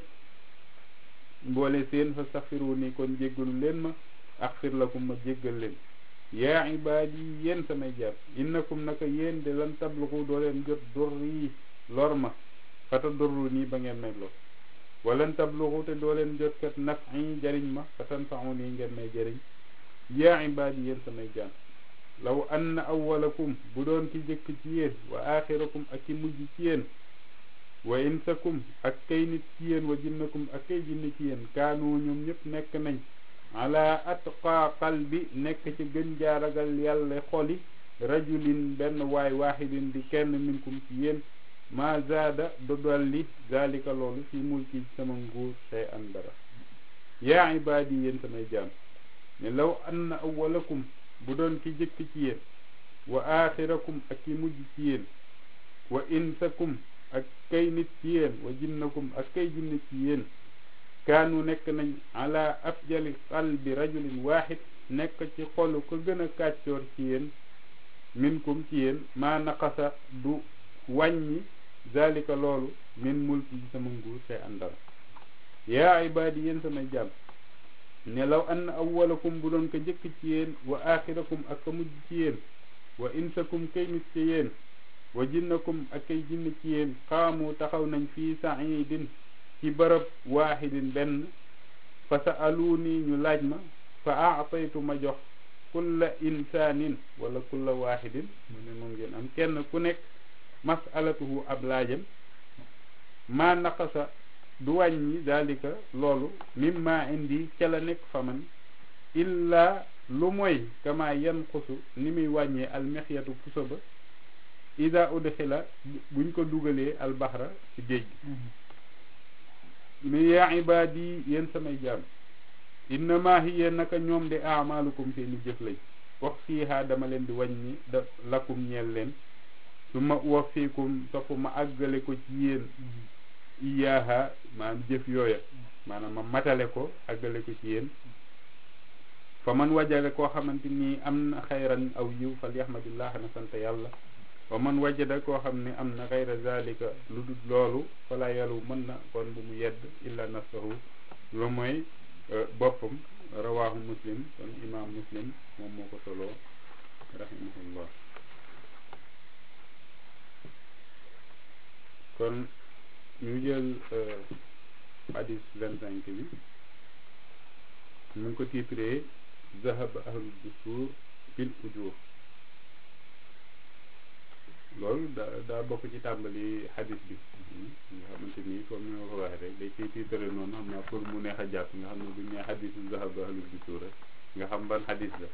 mboole seen fastaxfiru ni kon jéggalu leen ma axfir lakum ma jéggal leen yaa ibaadi yéen samay jaam innakum naka yéen de lan tabluxu doo leen jot durri lor ma fata durru nii ba ngeen may lor walan tabluxu te doo leen jot kat nafi jariñ ma fatan faxu nii ngeen may jariñ yaa ibaadi yéen samay jaam law anna awwalakum bu doon ki jëkk ci yéen wa axirakum ak ki mujj ci yéen wa insakum ak kay nit ci yéen wa jinnakum ak kay jinni ci yéen kaanu ñoom ñëpp nekk nañ ala atqa qalbi nekk ci gën jaaragal yàlla xoli rajulin benn waay waaxidin di kenn minkum ci yéen ma zaada du dolli zalika loolu fi mulki sama nguur say an dara yaa ibaadi yéen samay jaam ne law anna awwalakum bu doon ki jëkk ci yéen wa axirakum ak ki mujj ci yéen wa insakum ak kay nit ci yéen wa jinnakum ak kay jinne ci yéen kaanu nekk nañ ala afjali qalbi rajulin waaxid nekk ci xolu ko gën a kàccoor ci yéen minkum ci yéen maa naqasa du wàññi zalika loolu min mulki ci sama nguur say àndara yaa ibaadi yéen samay jàmm ne law ann awwalakum bu doon ko njëkk ci yéen wa axirakum ak ka mujj ci yéen wa insakum kay nit ci yéen wa jinnakum ak kay jinn ci yéen xaamu taxaw nañ fii saidin ci bërëb waaxidin benn fa sa'aluuni ñu laaj ma fa aataytu ma jox kulla insaanin wala kulla waaxidin mu ne moom ngeen am kenn ku nekk masalatuhu ab laajam maa naqasa du wàññi dalika loolu mimma indi ca la nekk fa man illa lu mooy kama yanqusu ni muy wàññee almexyatu puso ba ida udxila buñ ko dugalee albaxra ci géej gi mi yaa ibaadi yéen samay jaam innama hiya naka ñoom de amalukum seeni jëf lañ wax fiiha dama leen di wàññi da lakum ñeel leen su ma wafiikum topp ma àggale ko ci yéen iyaaha maanaam jëf yooya maanaam ma matale ko àggale ko ci yéen fa man wajale koo xamante ni am na xayran aw yiw fal yaxmadillah na sant yàlla wa man wajada koo xam ne am na xayra zalika lu dul loolu fala yalu mën na kon bu mu yedd illa nafsahu lu mooy boppam rawahu muslim kon imam muslim moom moo ko soloo rahimahullah kon ñu jël hadis vingt cinq bi mu ngi ko titré zahaba ahlul dusur bil ujur loolu daa daa bokk ci tàmbali hadis bi nga xamante ni comme ni ma ko waxee rek day ciy tiitare noonu xam naa pour mu neex a jàpp nga xam ne bu ñu nee hadisu zahaba ahlul dusur rek nga xam ban hadis la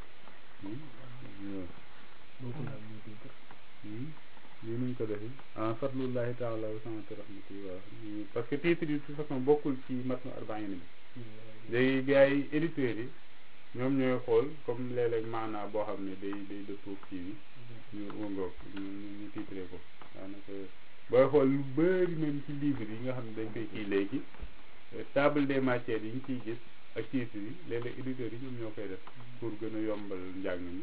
lii nuñ ko defi en fadlullahi taala wa samati rahmati waaw parce que titre yi de toute façon bokkul ci matnu arbaïn bi léegi gars yi éditeurs yi ñoom ñooy xool comme léeg-léeg maanaa boo xam ne day day dëppoo kii bi ñu wëngoog ñu ñu titré ko daanaka booy xool lu bëri même ci livre yi nga xam ne dañ koy kii léegi table des matières yi ñu ciy gis ak titre yi léeg-léeg éditeurs yi ñoom ñoo koy def pour gën a yombal njàng mi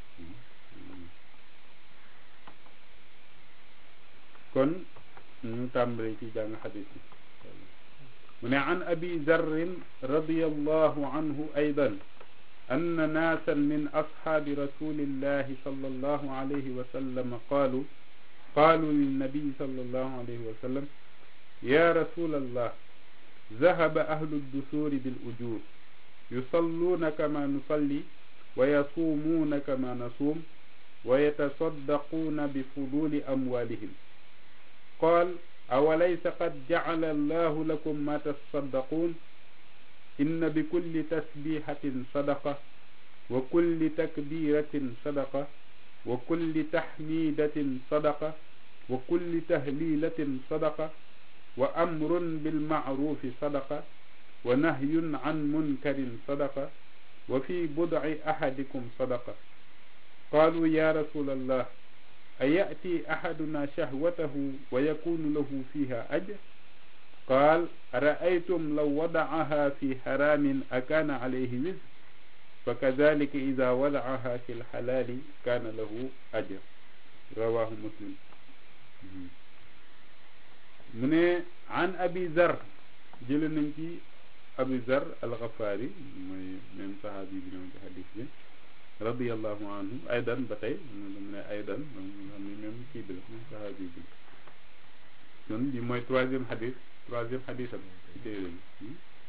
kon ñu tàmbali ci jàng xadis bi mu ne an abi zarrin radiyallahu anhu aydan أن ناسا من أصحاب رسول الله صلى الله عليه وسلم قالوا قالوا للنبي صلى الله عليه وسلم يا رسول الله ذهب أهل الدثور بالأجور yusalluuna kama nusalli wa yasuumuuna kama nasuum wa yatasaddaquuna bi fuduli amwalihim qaal awalaysa qad jacala allahu lakum ma tasaddaquun inna bi kulli tasbihatin sadaqa wa kulli takbiratin sadaqa wa kulli taxmidatin sadaqa wa kulli tahlilatin sadaqa wa amrun bilmacrufi sadaqa wa nahyun can munkarin sadaqa wa fi budci axadikum sadaqa qaalu ya rasul allah ayati axaduna shahwatahu wa yakunu lahu fiha ajr qaal araaytum law wadacaha fi haramin akaana calayhi wizr fa kadalika ida wadacaha fi lxalaali kaana lahu ajr rawahu muslim mu ne an abi zar jële nañ ci abi zar alxafaari mooy même sahabi bi ñoom ci xadis bi radiallahu anhu aydan ba tey mu ne aydan moom xam ni même kii bi la même sahabi bi kon li mooy troisième xadis troisième xadis am ci téere bi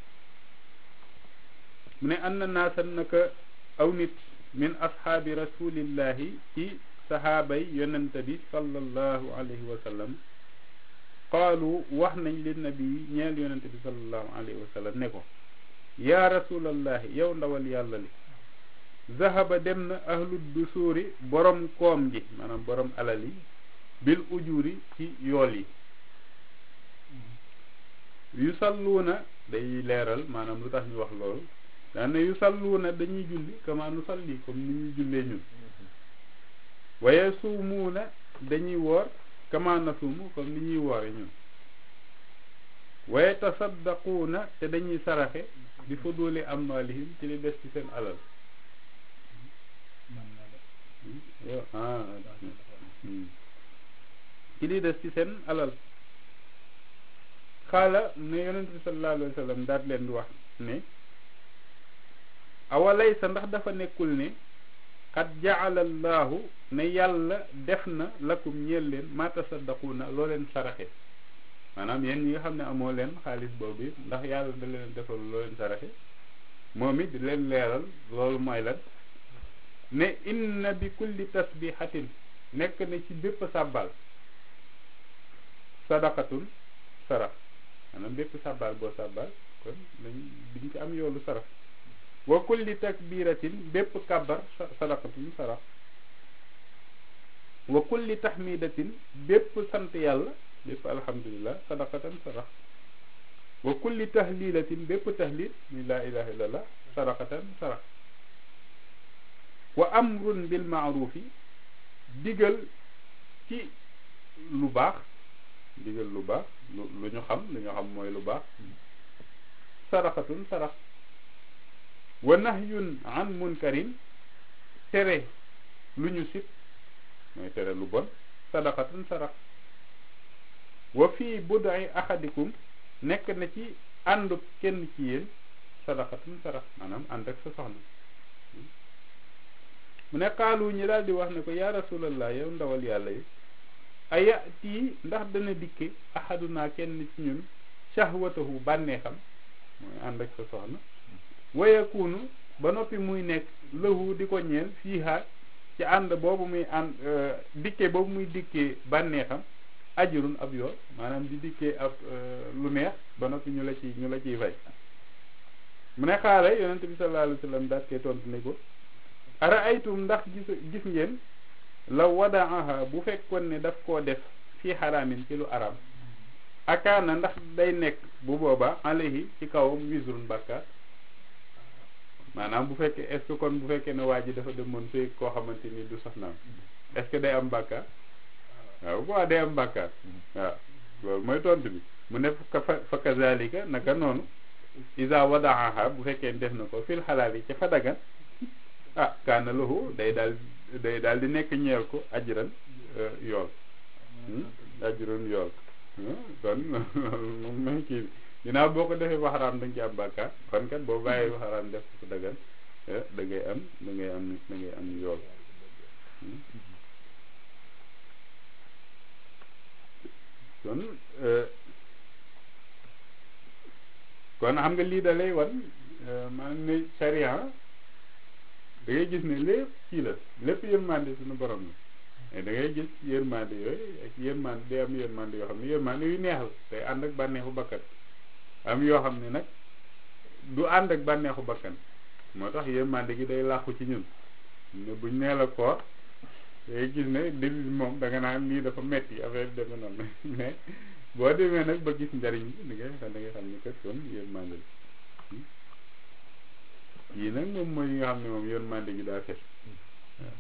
mu ne anna naasan naka aw nit min ashaabi rasulillahi ci sahaabay yonente bi sallallahu alayhi wa sallam qaalu wax nañ li nabi ñeel yonente bi sallallahu alayhi wa sallam ne ko yaa rasulallahi yow ndawal yàlla li zahaba dem na ahlu dusuuri borom koom gi maanaam borom alal yi bil ujuri ci yool yi yu salluuna day leeral maanaam lu tax ñu wax loolu daan ne yu salluuna dañuy julli kama nu salli comme ni ñuy jullee ñun waaye suumuuna dañuy woor kama nasuumu comme ni ñuy woore ñun waaye tasaddaquuna te dañuy saraxe bi fuduli amwalihim ci li des ci seen alal ah ci li des ci seen alal xaala ne yonent bi sallallahu alayhi wa sallam daat leen di wax ne awalay sa ndax dafa nekkul ne xat jaala llaahu ne yàlla def na lakum ñeel leen ma tasaddaquuna loo leen saraxe maanaam yéen ñi nga xam ne amoo leen xaalis boobu ndax yàlla da leen defal loo leen saraxe moom it di leen leeral loolu mooy lan ne inna bi kulli tasbihatin nekk na ci bépp sàbbal sadaqatun sarax maanaam bépp sàbbal boo sàbbal kon dañ diñ ci am yoolu sarax wa kulli takbiratin bépp kàbbar sadaqatun sarax wa kulli tahmidatin bépp sant yàlla bépp alhamdulillah sadaqatan sarax wa kulli tahlilatin bépp tahlil muy laa ilaha illallah sadaqatan sarax wa amrun bil maarufi digal ci lu baax digal lu baax lu lu ñu xam lu ñu xam mooy lu baax sadaqatun sarax wa nahyun an munkarin tere lu ñu sib mooy tere lu bon sadaqatun sarax wa fii bud'i ahadikum nekk na ci àndu kenn ci yéen sadaqatun sarax maanaam ànd ak sa soxna mu ne xaalu ñi daal di wax ne ko yaa rasulallah yow ndawal yàlla yi ayati ndax dana dikke ahaduna kenn ci ñun shahwatahu bànneexam mooy ànd ak sa soxna wayakunu ba noppi muy nekk lahu di ko ñeel fiiha ci ànd boobu muy ànd dikke boobu muy dikkee bànneexam ajurun ab yool maanaam di dikkee ab lu neex ba noppi ñu la ci ñu la ciy fay mu ne xaare yonente bi sallallahu alayhi wa sallam daat koy tontu ne ko ara aytum ndax gis gis ngeen la wadaaha bu fekkoon ne daf koo def fii xaraamin ci lu araam akaana ndax day nekk bu boobaa alayhi ci kawam wisrun bàkkaar maanaam bu fekkee est ce que kon bu fekkee ne waa ji dafa demoon sëy koo xamante ni du soxnaam est ce que day am bàkkaar waaw bu day am bàkkaar waaw loolu mooy tontu bi mu ne fa fa kazalika naka noonu isa wadaaha bu fekkee def na ko fil xalaal yi ci fa dagan ah kaana lahu day daal day daal di nekk ñeel ko ajran yool ajran yool kon moom may kii bi ginnaaw boo ko defee ba xaraam da nga ci am bàkkaar kon kat boo bàyyee ba xaraam def ko dagan da ngay am da ngay am da ngay am yool kon kon xam nga lii da lay wan maanaam ne charia da ngay gis ne lépp kii la lépp yërmande suñu borom la mais da ngay gis yërmande yooyu ak yërmande day am yërmande yoo xam ne yërmande yu neex la day ànd ak bànneexu bakkan am yoo xam ne nag du ànd ak bànneexu bakkan moo tax yërmande gi day làqu ci ñun ne buñ nee la koor day gis ne début moom da nga naan lii dafa metti affaire bi demee noonu mais boo demee nag ba gis njariñ bi da ngay xam da ngay xam ni kat kon yërmande la yii nag moom mooy yi nga xam ne moom yërmande gi daa fet waaw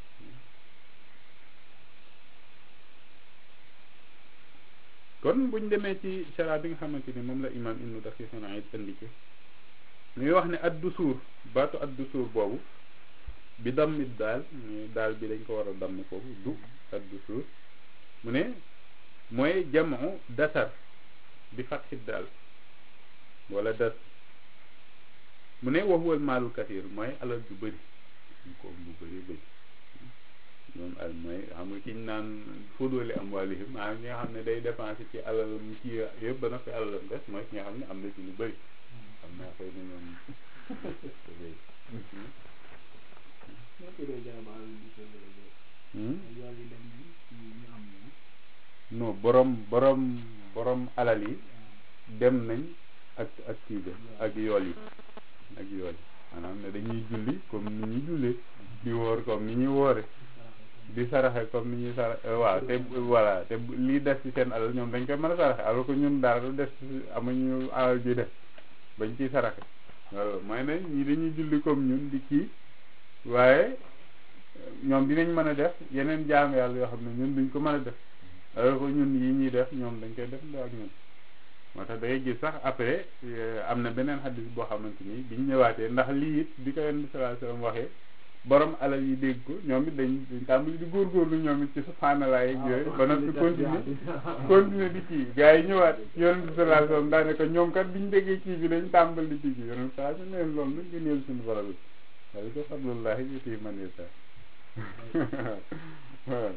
kon buñ demee ci sara bi nga xamante ni moom la imam ibnu daqiq al-Iid indi ci muy wax ne addu suur baatu addu suur boobu bi dammit daal daal bi dañ ko war a damm foofu du addu suur mu ne mooy jamu dasar bi fatxit daal wala das mu ne wax wal maalul kasiir mooy alal ju bëri ko bu bëri bëri moom al mooy xam nga kiñ naan fóodoole am wàllihim maa ñi nga xam ne day dépensé ci alal mu ci yëpp ba na fi alalam des mooy ki nga xam ne am na ci lu bëri xam naa xëy na ñoom non borom borom borom alal yi dem nañ ak ak kii bi ak yool yi ak yool yi maanaam ne dañuy julli comme ni ñuy jullee di woor comme ni ñuy woore di saraxe comme ni ñuy saraxe waaw te voilà te lii des ci seen alal ñoom dañ koy mën a saraxe alors que ñun dara du des amuñu alal ji def bañ ciy saraxe loolu mooy ne ñii dañuy julli comme ñun di kii waaye ñoom dinañ mën a def yeneen jaam yàlla yoo xam ne ñun duñ ko mën a def alors que ñun yi ñuy def ñoom dañ koy def ndax ak ñun moo tax day gis sax après am na beneen xaddis boo xamante ni biñ ñëwaatee ndax lii it bi ko yenn sallallahu alayhi wasallam waxee borom alal yi dégg ko ñoom it dañ dañ tàmbali di góorgóorlu ñoom it ci subhanallah yeeg yooyu ba noppi continuer continuer di kii gars yi ñëwaat yonent bi sallallahu alayhi wasallam daane ko ñoom kat biñ déggee kii bi dañ tàmbali di kii bi yonent saa ñu leen loolu nag gëneel suñu borom bi waaye ko fadlullahi yuti man yasha waaw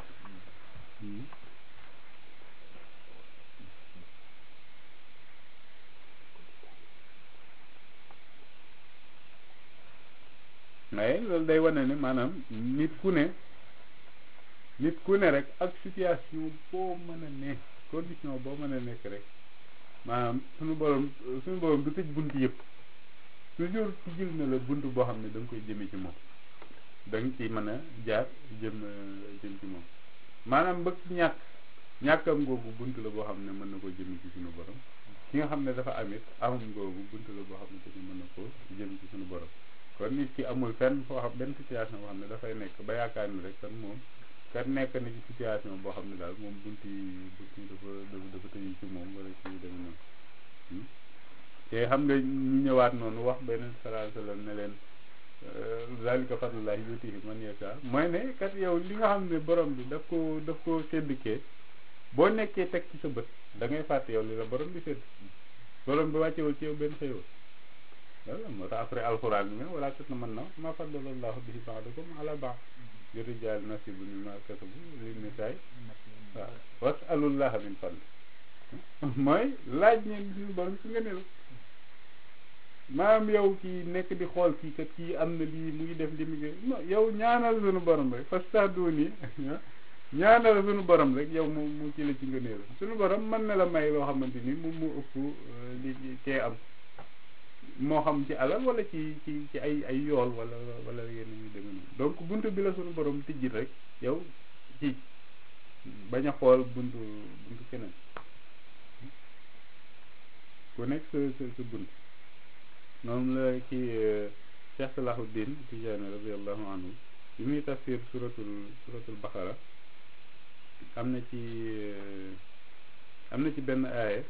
waaye loolu day wane ne maanaam nit ku ne nit ku ne rek ak situation boo mën a ne condition boo mën a nekk rek maanaam suñu borom suñu borom du tëj bunt yëpp toujours ci jël na la bunt boo xam ne da nga koy jëme ci moom da nga ci mën a jaar jëm jëm ci moom maanaam bëgg ñàkk ñàkkam googu bunt la boo xam ne mën na ko jëme ci suñu borom ki nga xam ne dafa amit amam googu bunt la boo xam ne tamit mën na ko jëm ci suñu borom kon nit ki amul fenn foo xam benn situation boo xam ne dafay nekk ba yaakaar ni rek kon moom kat nekk na ci situation boo xam ne daal moom bunti bunti dafa dafa dafa tëju ci moom wala ci dem noonu te xam nga ñu ñëwaat noonu wax beneen sallallahu alayhi wasallam ne leen zalika fadlullahi yutihi man yasha mooy ne kat yow li nga xam ne borom bi daf ko daf ko séddikee boo nekkee teg ci sa bët da ngay fàtte yow li la borom bi sédd borom bi wàccewul ci yow benn xëyoo voilà moo tax après alxuraan bi wala tat na mën na ma faddalallahu bihi ba'dakum ala ba'd li rijaali nasibun mimma kasabu lin nisaay waaw wasalullaha min fadli mooy laaj ñeen suñu borom ci nga ne la maanaam yow kii nekk di xool kii kat kii am na lii mu ngi def li mu ngi non yow ñaanal suñu borom rek fastahduuni ñaanal suñu borom rek yow mu mu ci la ci nga ne la suñu borom mën na la may loo xamante ni moom mu ëpp li kee am moo xam ci alal wala ci ci ci ay ay yool wala wala yenn ñu demee noonu donc buntu bi la suñu borom tijji rek yow ci bañ a xool buntu buntu keneen ku nekk sa sa sa bunt noonu la kii Cheikh Salahuddin Tijaani radiallahu anhu bi muy tafsir suratul suratul Baqara am na ci am na ci benn aaya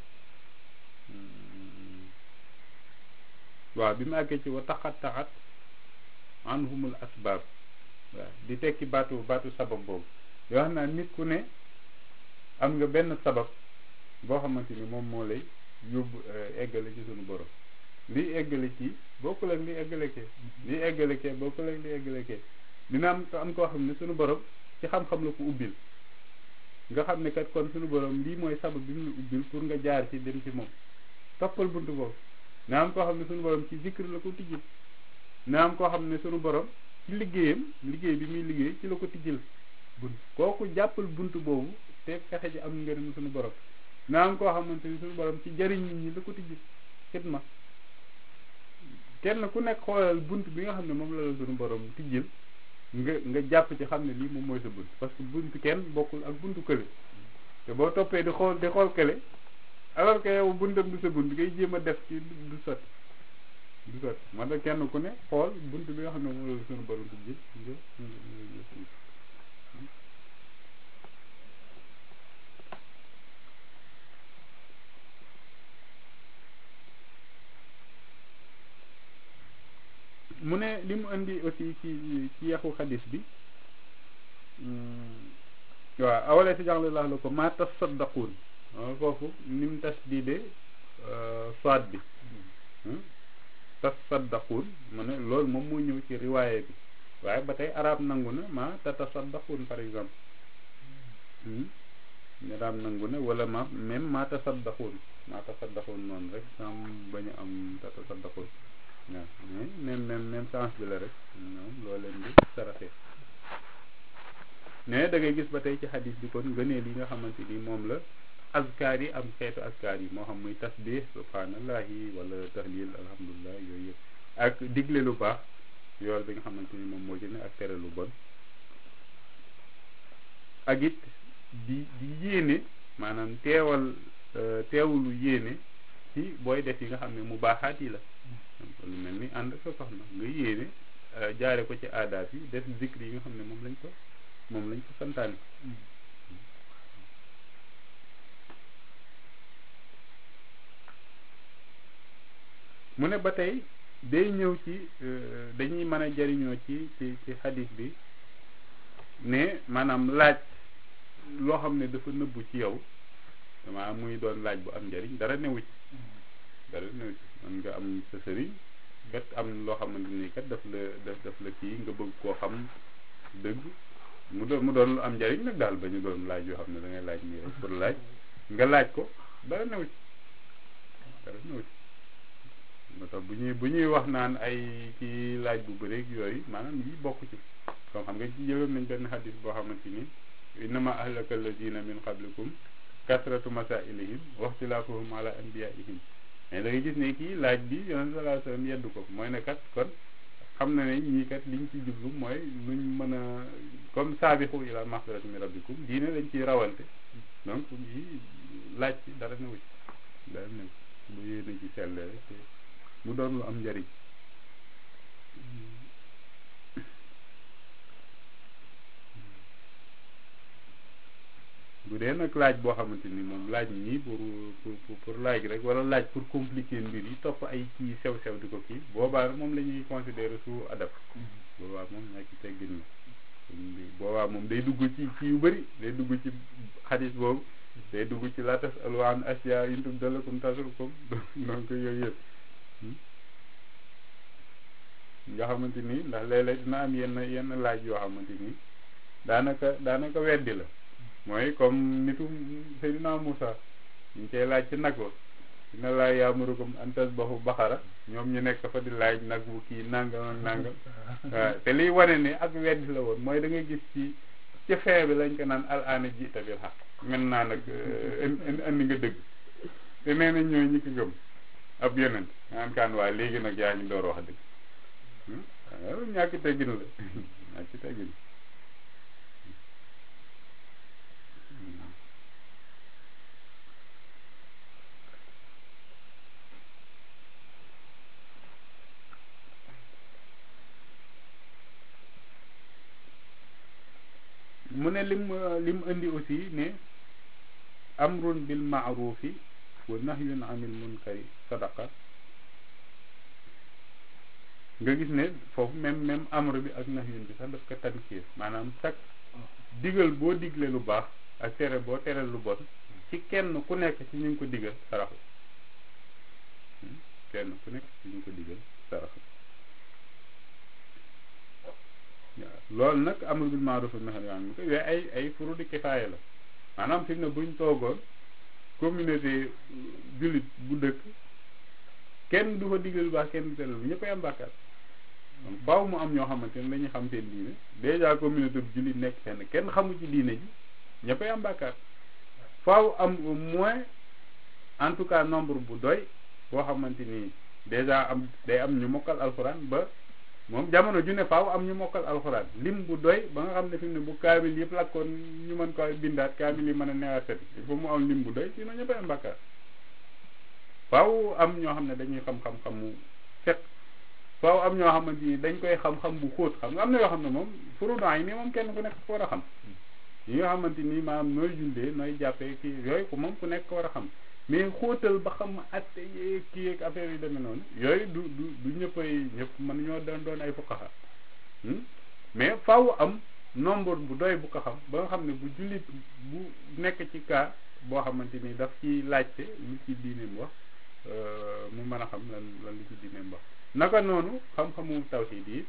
waaw bi mu àggee ci wa taxat taxat anhumul asbaab waaw di tekki baatu baatu sabab boobu yoo xam naa nit ku ne am nga benn sabab boo xamante ni moom moo lay yóbbu eggale ci suñu borom lii eggale ci bokkul ak lii eggale kee lii eggale kee bokkul ak lii eggale kee dina am am koo xam ne suñu borom ci xam-xam la ko ubbil nga xam ne kat kon suñu borom lii mooy sabab bi mu la ubbil pour nga jaar ci dem ci moom toppal buntu boobu na am koo xam ne suñu borom ci zikr la ko tijjil na am koo xam ne suñu borom ci liggéeyam liggéey bi muy liggéey ci la ko tijjil bunt kooku jàppal bunt boobu te fexe ji am ngërëm suñu borom na am koo xamante ni suñu borom ci jariñ nit ñi la ko tijjil xidma kenn ku nekk xoolal bunt bi nga xam ne moom la la suñu borom tijjil nga nga jàpp ci xam ne lii moom mooy sa bunt parce que bunt kenn bokkul ak buntu kële te boo toppee di xool di xool kële alors que yow buntam du sa bunt ngay jéem a def ci du sotti du sotti moo tax kenn ku ne xool bunt bi nga xam ne moom la suñu borom tijjil nga mu ne li mu indi aussi ci ci yaxu xadis bi waaw awale si jàngale laax la ko maa tasaddaquun foofu ni mu tas diide soit bi tasaddaquun mu ne loolu moom moo ñëw ci riwaaye bi waaye ba tey arab nangu na maa tatasaddaquun par exemple arab nangu na wala ma même maa tasaddaquun maa tasaddaquun noonu rek sam bañu am tatasaddaquun waaw mais même même même sens bi la rek ñoom loo leen di saraxee mais da ngay gis ba tey ci xadis bi kon ngëneel yi nga xamante ni moom la askar yi am xeetu askar yi moo xam muy tasbih subhanallahi wala tahlil alhamdulilah yooyu yëpp ak digle lu baax yool bi nga xamante ni moom moo ci ne ak tere lu bon ak it di di yéene maanaam teewal teewulu yéene ci booy def yi nga xam ne mu baaxaat yi la lu mel ni ànd sa soxna nga yéene jaare ko ci aadaat yi def zikri yi nga xam ne moom lañ ko moom lañ ko santaane mu ne ba tey day ñëw ci dañuy mën a jariñoo ci ci ci xadis bi ne maanaam laaj loo xam ne dafa nëbbu ci yow maanaam muy doon laaj bu am njariñ dara newu ci dara newu ci man nga am sa sëriñ kat am loo xamante ni kat daf la daf daf la kii nga bëgg koo xam dëgg mu doon mu doon lu am njariñ nag daal ba ñu doon laaj yoo xam ne da ngay laaj nii rek pour laaj nga laaj ko dara newu ci dara newu ci moo tax bu ñuy bu ñuy wax naan ay kii laaj bu bëreeg yooyu maanaam yi bokk ci comme xam nga ci jëloon nañ benn xadis boo xamante ni innama ahlaka alladina min qablikum kasratu masailihim waxtilaafuhum ala anbiyaihim mais da ngay gis ne kii laaj bi yonent sallallahu alayhi wasallam yeddu ko mooy ne kat kon xam na ne ñii kat liñ ci jublu mooy nuñ mën a comme saabixu ila maxfirati min rabbikum diine dañ ciy rawante donc yi laaj ci dara newu ci dara newu ci bu yéene ci selle rek te mu doon lu am njariñ bu dee nag laaj boo xamante ni moom laaj nii pour pour pour laaj rek wala laaj pour compliquer mbir yi topp ay kii sew sew di ko kii boobaa moom la ñuy considérer su adab boobaa moom ñaa ci teggin la boobaa moom day dugg ci ci yu bëri day dugg ci xadis boobu day dugg ci la tas alwaan asia in tubda lakum tasukum donc yooyu yëpp nga xamante ni ndax léeg-léeg dina am yenn yenn laaj yoo xamante ni daanaka daanaka weddi la mooy comme nitu Seydina Moussa ñu koy laaj ci nag wa dina laa yaamurukum an tasbahu baxara ñoom ñu nekk fa di laaj nag bu kii nangam ak nangam waaw te liy wane ne ak weddi la woon mooy da ngay gis ci ci fee bi lañ ko naan al aana jiita bil xaq maintenant nag indi nga dëgg te nee nañ ñooy ñi ko gëm ab yeneen naan kaan waa léegi nag yaa ñu door wax dëgg waaw ñàkk teggin la ñàkk teggin mu ne lim lim indi aussi ne amrun bil maarufi wa nahyun anil munkari sadaqa nga gis ne foofu même même amr bi ak nahyun bi sax daf ko tankiir maanaam sax digal boo digle lu baax ak tere boo tere lu bon ci kenn ku nekk ci ñu ngi ko digal saraxu kenn ku nekk ci ñu ngi ko digal saraxu waaw loolu nag amul bil maaruf nahy anil munkar yooyu ay ay furudi kifaaya la maanaam fi mu ne buñ toogoon communauté jullit bu dëkk kenn du fa digle lu baax kenn du tere lu ñëppay am bàkkaar donc faaw mu am ñoo xamante ne dañuy xam seen diine déjà communauté bu jullit nekk fenn kenn xamu ci diine ji ñëppay am bàkkaar faaw am au moins en tout cas nombre bu doy boo xamante ni déjà am day am ñu mokkal alxuraan ba moom jamono ju ne faaw am ñu mokkal alxuraan lim bu doy ba nga xam ne fi mu ne bu kaamil yëpp lakkoon ñu mën ko bindaat kaamil yi mën a neewaat set il faut mu am lim bu doy sinon ñëppay am bàkkaar faaw am ñoo xam ne dañuy xam-xam-xamu set faaw am ñoo xamante ni dañ koy xam-xam bu xóot xam nga am na yoo xam ne moom furudan yi nii moom kenn ku nekk ko war a xam yi nga xamante ni maanaam nooy jullee nooy jàppee kii yooyu ko moom ku nekk ko war a xam mais xóotal ba xam atte yeeg kii yeeg affaire yi demee noonu yooyu du du du ñëppay ñëpp mën ñoo doon doon ay fuqaha mais faaw am nombre bu doy bu ko xam ba nga xam ne bu jullit bu nekk ci cas boo xamante ni daf ci laajte lu ci diineem wax mu mën a xam lan lan lu ci diineem wax naka noonu xam-xamu tawhid yi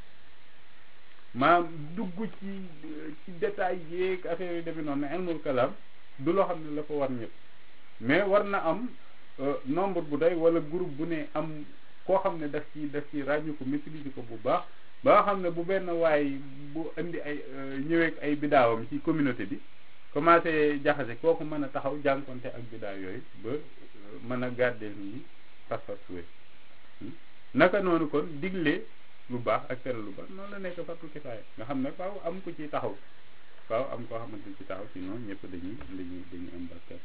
maam dugg ci ci détail yeeg affaire yi demee noonu ne ilmul kalaam du loo xam ne la ko war ñëpp mais war na am nombre bu doy wala groupe bu ne am koo xam ne daf ci daf ci ràññu ko maîtriser ko bu baax ba nga xam ne bu benn waay bu indi ay ñëweeg ay bidaawam ci communauté bi commencé jaxase kooku mën a taxaw jànkonte ak bidaa yooyu ba mën a gardeel nit ñi pas-pas suwe naka noonu kon digle lu baax ak tere lu baax noonu la nekk fardu kifaaya nga xam ne faaw am ku ci taxaw faaw am koo xamante ci taxaw sinon ñëpp dañuy dañuy dañuy am bàkkaar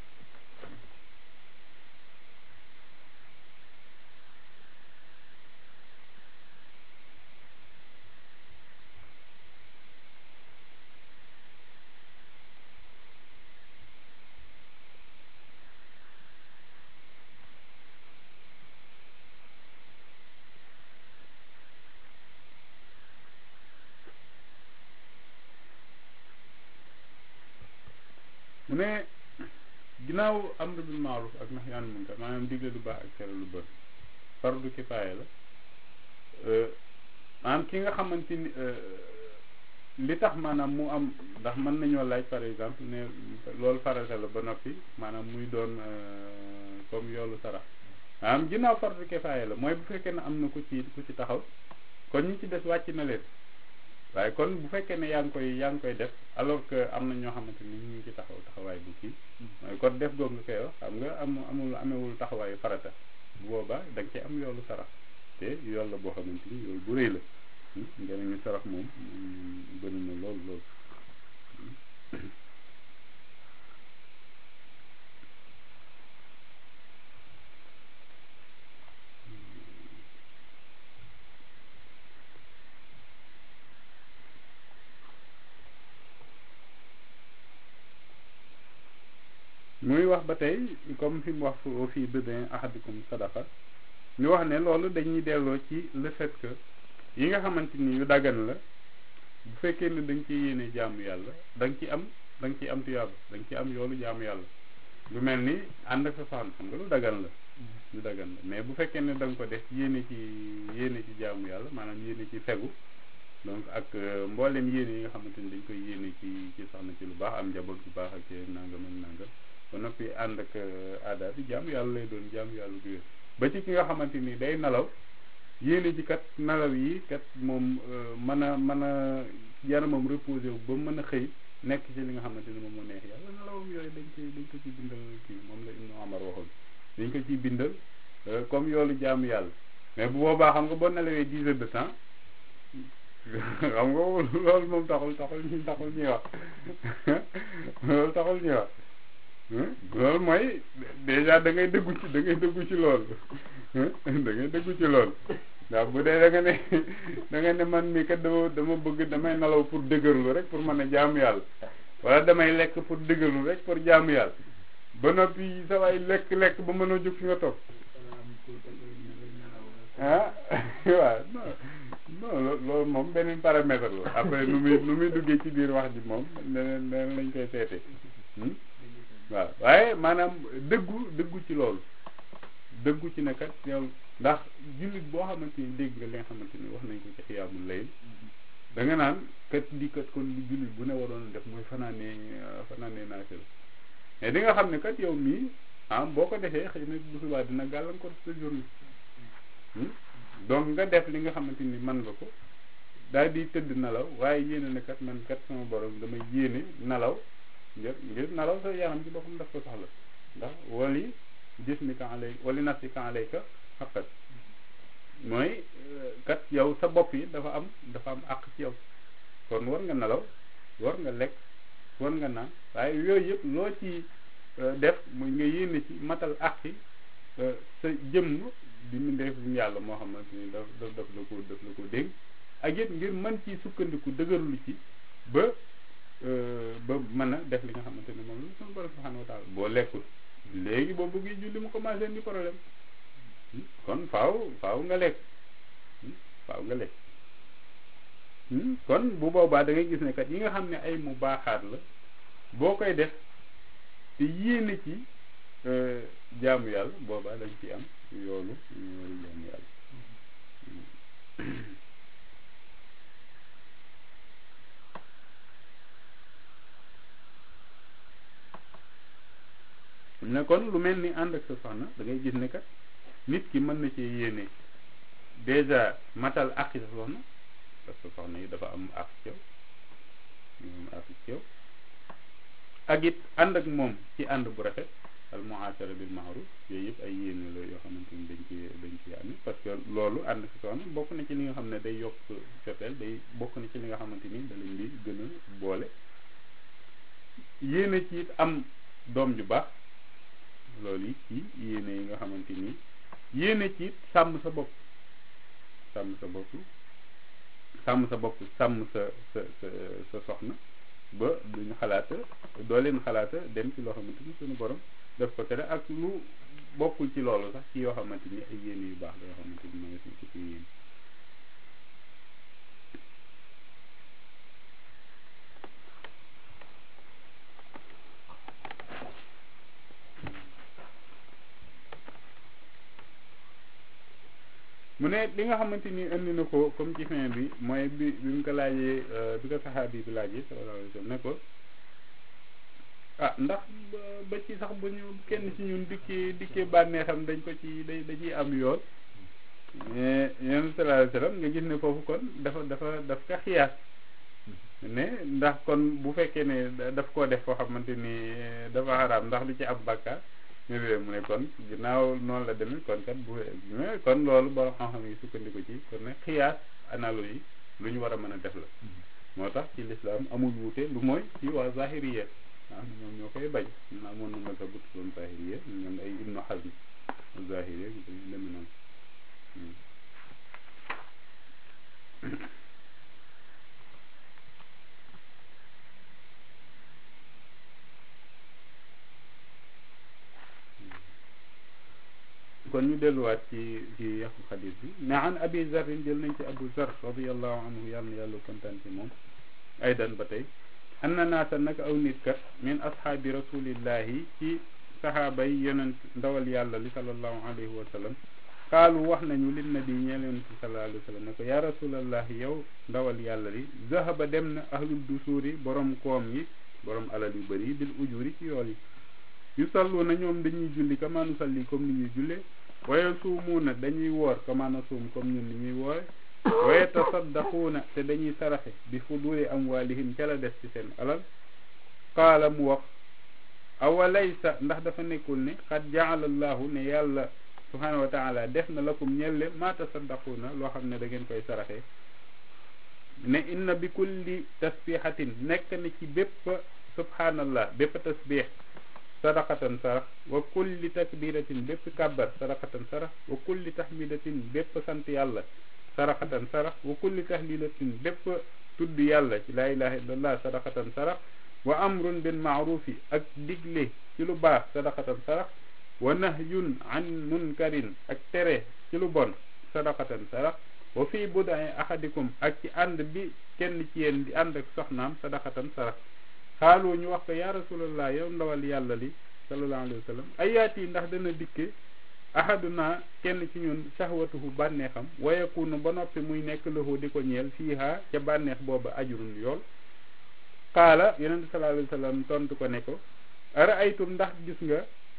mu ne ginnaaw amru bil maaruf ak nahyaan munkar maanaam digle lu baax ak tere lu bon fardu kifaaya la maanaam ki nga xamante ni li tax maanaam mu am ndax mën nañoo laaj par exemple ne loolu farata la ba noppi maanaam muy doon comme yoolu sarax maanaam ginnaaw fardu kifaaya la mooy bu fekkee ne am na ku ci ku ci taxaw kon ñi ci des wàcc na leen waaye kon bu fekkee ne yaa ngi koy yaa ngi koy def alors que am na ñoo xamante ni ñu ngi ci taxaw taxawaay bu kii mooy kon def googu nga koy wax xam nga am amul amewul taxawaayu farata bu boobaa da nga ci am yoolu sarax te yool la boo xamante ni yoolu bu rëy la njëriñu sarax moom bëri na lool lool muy wax ba tey comme fi mu wax fii bedin ahadikum sadaqa ñu wax ne loolu dañuy delloo ci le fait que yi nga xamante ni yu daggan la bu fekkee ne da nga ciy yéene jaamu yàlla da nga ci am da nga ciy am tuyaaba da nga ci am yoolu jaamu yàlla lu mel ni ànd ak sa soxna xam nga lu daggan la lu daggan la mais bu fekkee ne da nga ko def yéene ci yéene ci jaamu yàlla maanaam yéene ci fegu donc ak mboolem yéene yi nga xamante ni dañ koy yéene ci ci soxna ci lu baax am njaboot bu baax ak nangam ak nangam ba noppi ànd ak aada bi jaamu yàlla lay doon jaamu yàlla bu wér ba ci ki nga xamante ni day nelaw yéene ji kat nelaw yi kat moom mën a mën a yaramam reposé wu ba mën a xëy nekk ci li nga xamante ni moom moo neex yàlla nelawam yooyu dañ koy dañ ko ci bindal kii moom la Ibnu Omar waxoon dañ ko ciy bindal comme yoolu jaamu yàlla mais bu boobaa xam nga boo nelawee dix heures de temps xam nga loolu moom taxul taxul ñu taxul ñuy wax loolu taxul ñuy wax loolu mooy déjà da ngay dëggu ci da ngay dëggu ci loolu da ngay dëggu ci loolu ndax bu dee da nga ne da nga ne man mi kat dama dama bëgg damay nelaw pour dëgërlu rek pour mën a jaamu yàlla wala damay lekk pour dëgërlu rek pour jaamu yàlla ba noppi sa waay lekk lekk ba mën a jóg fi nga toog ah waaw non non loolu moom beneen paramètre la après nu muy nu muy duggee ci biir wax ji moom leneen leneen lañ koy seetee waaw waaye maanaam dëggu dëggu ci loolu dëggu ci ne kat yow ndax jullit boo xamante ni dégg nga li nga xamante ni wax nañ ko ci xiyaamul layl da nga naan kat di kat kon li jullit bu ne waroon def mooy fanaanee fanaanee naafila mais di nga xam ne kat yow mii ah boo ko defee xëy na bu subaa dina gàllankoor sa journée donc nga def li nga xamante ni mën nga ko daal di tëdd nelaw waaye yéene ne kat man kat sama borom damay yéene nelaw ngir ngir nelaw sa yaram ci boppam daf ko soxla ndax wali jismika alay wali nafsika alayka xaqat mooy kat yow sa bopp yi dafa am dafa am àq ci yow kon war nga nelaw war nga lekk war nga naan waaye yooyu yëpp loo ci def muy nga yéene ci matal àq yi sa jëmm di mu def yàlla moo xamante ni daf daf daf la ko daf la ko dégg ak it ngir mën ci sukkandiku dëgërlu ci ba ba mën a def li nga xamante ne moom la suñu borom subhanahu wa taala boo lekkul léegi boo bëggee julli mu commencé di problème kon faaw faaw nga lekk faaw nga lekk kon bu boobaa da ngay gis ne kat yi nga xam ne ay mu baaxaat la boo koy def te yéene ci jaamu yàlla boobaa dañ ci am yoolu yoolu jaamu yàlla ne kon lu mel ni ànd ak sa soxna da ngay gis ne kat nit ki mën na ci yéene déjà matal àqi sa soxna parce que soxna yi dafa am àq ci yow am àq ci yow ak it ànd ak moom ci ànd bu rafet al muashara bil ma'ruf yooyu yëpp ay yéene la yoo xamante ni dañ ci dañ ci amee parce que loolu ànd ak soxna bokk na ci li nga xam ne day yokk cofeel day bokk na ci li nga xamante ni da leen di gën a boole yéene ci it am doom ju baax loolu it ci yéene yi nga xamante ni yéene ci sàmm sa bopp sàmm sa bopp sàmm sa bopp sàmm sa sa sa sa soxna ba duñu xalaata doo leen xalaata dem ci loo xamante ni suñu borom def ko tere ak lu bokkul ci loolu sax ci yoo xamante ni ay yéene yu baax la yoo xamante ni ma nga si ci yéene mu ne li nga xamante ni indi na ko comme ci fin bi mooy bi bi mu ko laajee bi ko saxaabi bi laajee sallallahu alayhi wa sallam ne ko ah ndax ba ci sax bu ñu kenn ci ñun dikkee dikkee bànneexam dañ ko ci da da ciy am yoon mais yéen sallallahu alayhi wa sallam nga gis ne foofu kon dafa dafa daf ka xiyaas ne ndax kon bu fekkee ne daf koo def foo xamante ni dafa xaraam ndax du ci am bàkkaar mu ne kon ginnaaw noonu la demee kon kat bu kon loolu borom xam-xam yi sukkandiku ci kon ne xiyaas analogie lu ñu war a mën a def la moo tax ci lislaam amul wuute lu mooy ci waa zahiriya ah ñoom ñoo koy bañ ñun amoon na ma sa but doon zahiriya ñoom ay ibnu xasm zahiriya ñu demee noonu kon ñu delluwaat ci ci yàqu xadis bi ne an abi zarin jël nañ ci abu zar radiallahu anhu yàlla na yàlla kontaan ci moom aydan ba tey an na naasa nag aw nit kat min ashaabi rasulillahi ci sahaaba yi yonent ndawal yàlla li salallahu alayhi wa sallam xaalu wax nañu lin nabi ñeel yonent bi sallallahu alayhi wa sallam ne ko yaa rasulallah yow ndawal yàlla li zahaba dem na ahlul dusuuri borom koom yi borom alal yu bëri bil ujuri ci yool yi yu sallu na ñoom dañuy julli kama nu salli comme ni ñuy jullee waye suumuuna dañuy woor kama na suum comme ñun ni ñuy woore waye tasaddaquuna te dañuy saraxe bi fuduli amwaalihim ca la des ci seen alal qaala mu wax awalaysa ndax dafa nekkul ne xad jaala allahu ne yàlla subhanahu wa taala def na lakum ñelle ma tasaddaquuna loo xam ne da ngeen koy saraxe ne inna bi kulli tasbihatin nekk na ci bépp subhanallah bépp tasbih sadaqatan sarax wa kulli takbiratin bépp kàbbar sadaqatan sarax wa kulli tahmidatin bépp sant yàlla saraxatan sarax wa kulli tahlilatin bépp tudd yàlla ci laa ilaha illallah sadaqatan sarax wa amrun bil maarufi ak digle ci lu baax sadaqatan sarax wa nahyun an munkarin ak tere ci lu bon sadaqatan sarax wa fii budai ahadikum ak ci ànd bi kenn ci yéen di ànd ak soxnaam sadaqatan sarax xaalu ñu wax ko yaa rasulallah yow ndawal yàlla li sallallahu alayhi wa sallam ayaati ndax dana dikke ahaduna kenn ci ñun sahwatuhu bànneexam wa yakunu ba noppi muy nekk lahu di ko ñeel fiiha ca bànneex booba ajrun yool xaala yonente sallallahu alayhi wa sallam tontu ko ne ko ara aytum ndax gis nga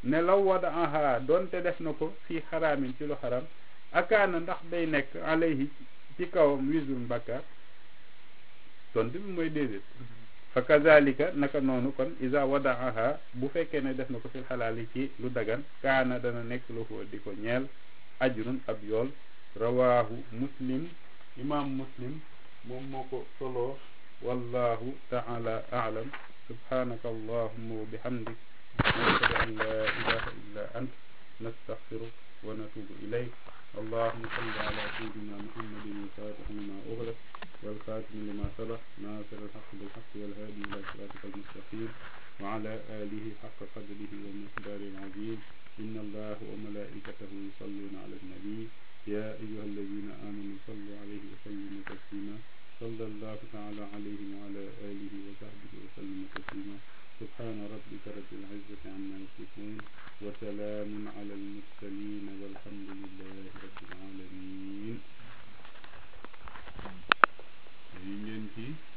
ne law wadaaha doonte def na ko fii xaraamin ci lu xaraam akaana ndax day nekk alayhi ci kawam wisrun bakkaar tontu bi mooy déedéet fa kazalika naka noonu kon isa wadaaha bu fekkee ne def na ko fil xalaali ci lu dagan kaana dana nekk lu ko di ko ñeel ajrun ab yool rawaahu muslim imam muslim moom moo ko soloo wallahu taala aalam subhanaka allahumma wa bihamdik nashhadu an la ilaha illa ant nastaghfiruk wa natubu ilayk اللهم صل على سيدنا محمد الفاتح لما أغلق والخاتم لما سبق ناصر الحق بالحق والهادي إلى صراطك المستقيم وعلى آله حق قدره ومقداره العظيم إن الله وملائكته يصلون على النبي يا أيها الذين آمنوا صلوا عليه وسلموا تسليما صلى الله تعالى عليه وعلى آله وصحبه وسلم تسليما سبحان ربك رب العزة عما يصفون وسلام على المرسلين والحمد لله رب العالمين.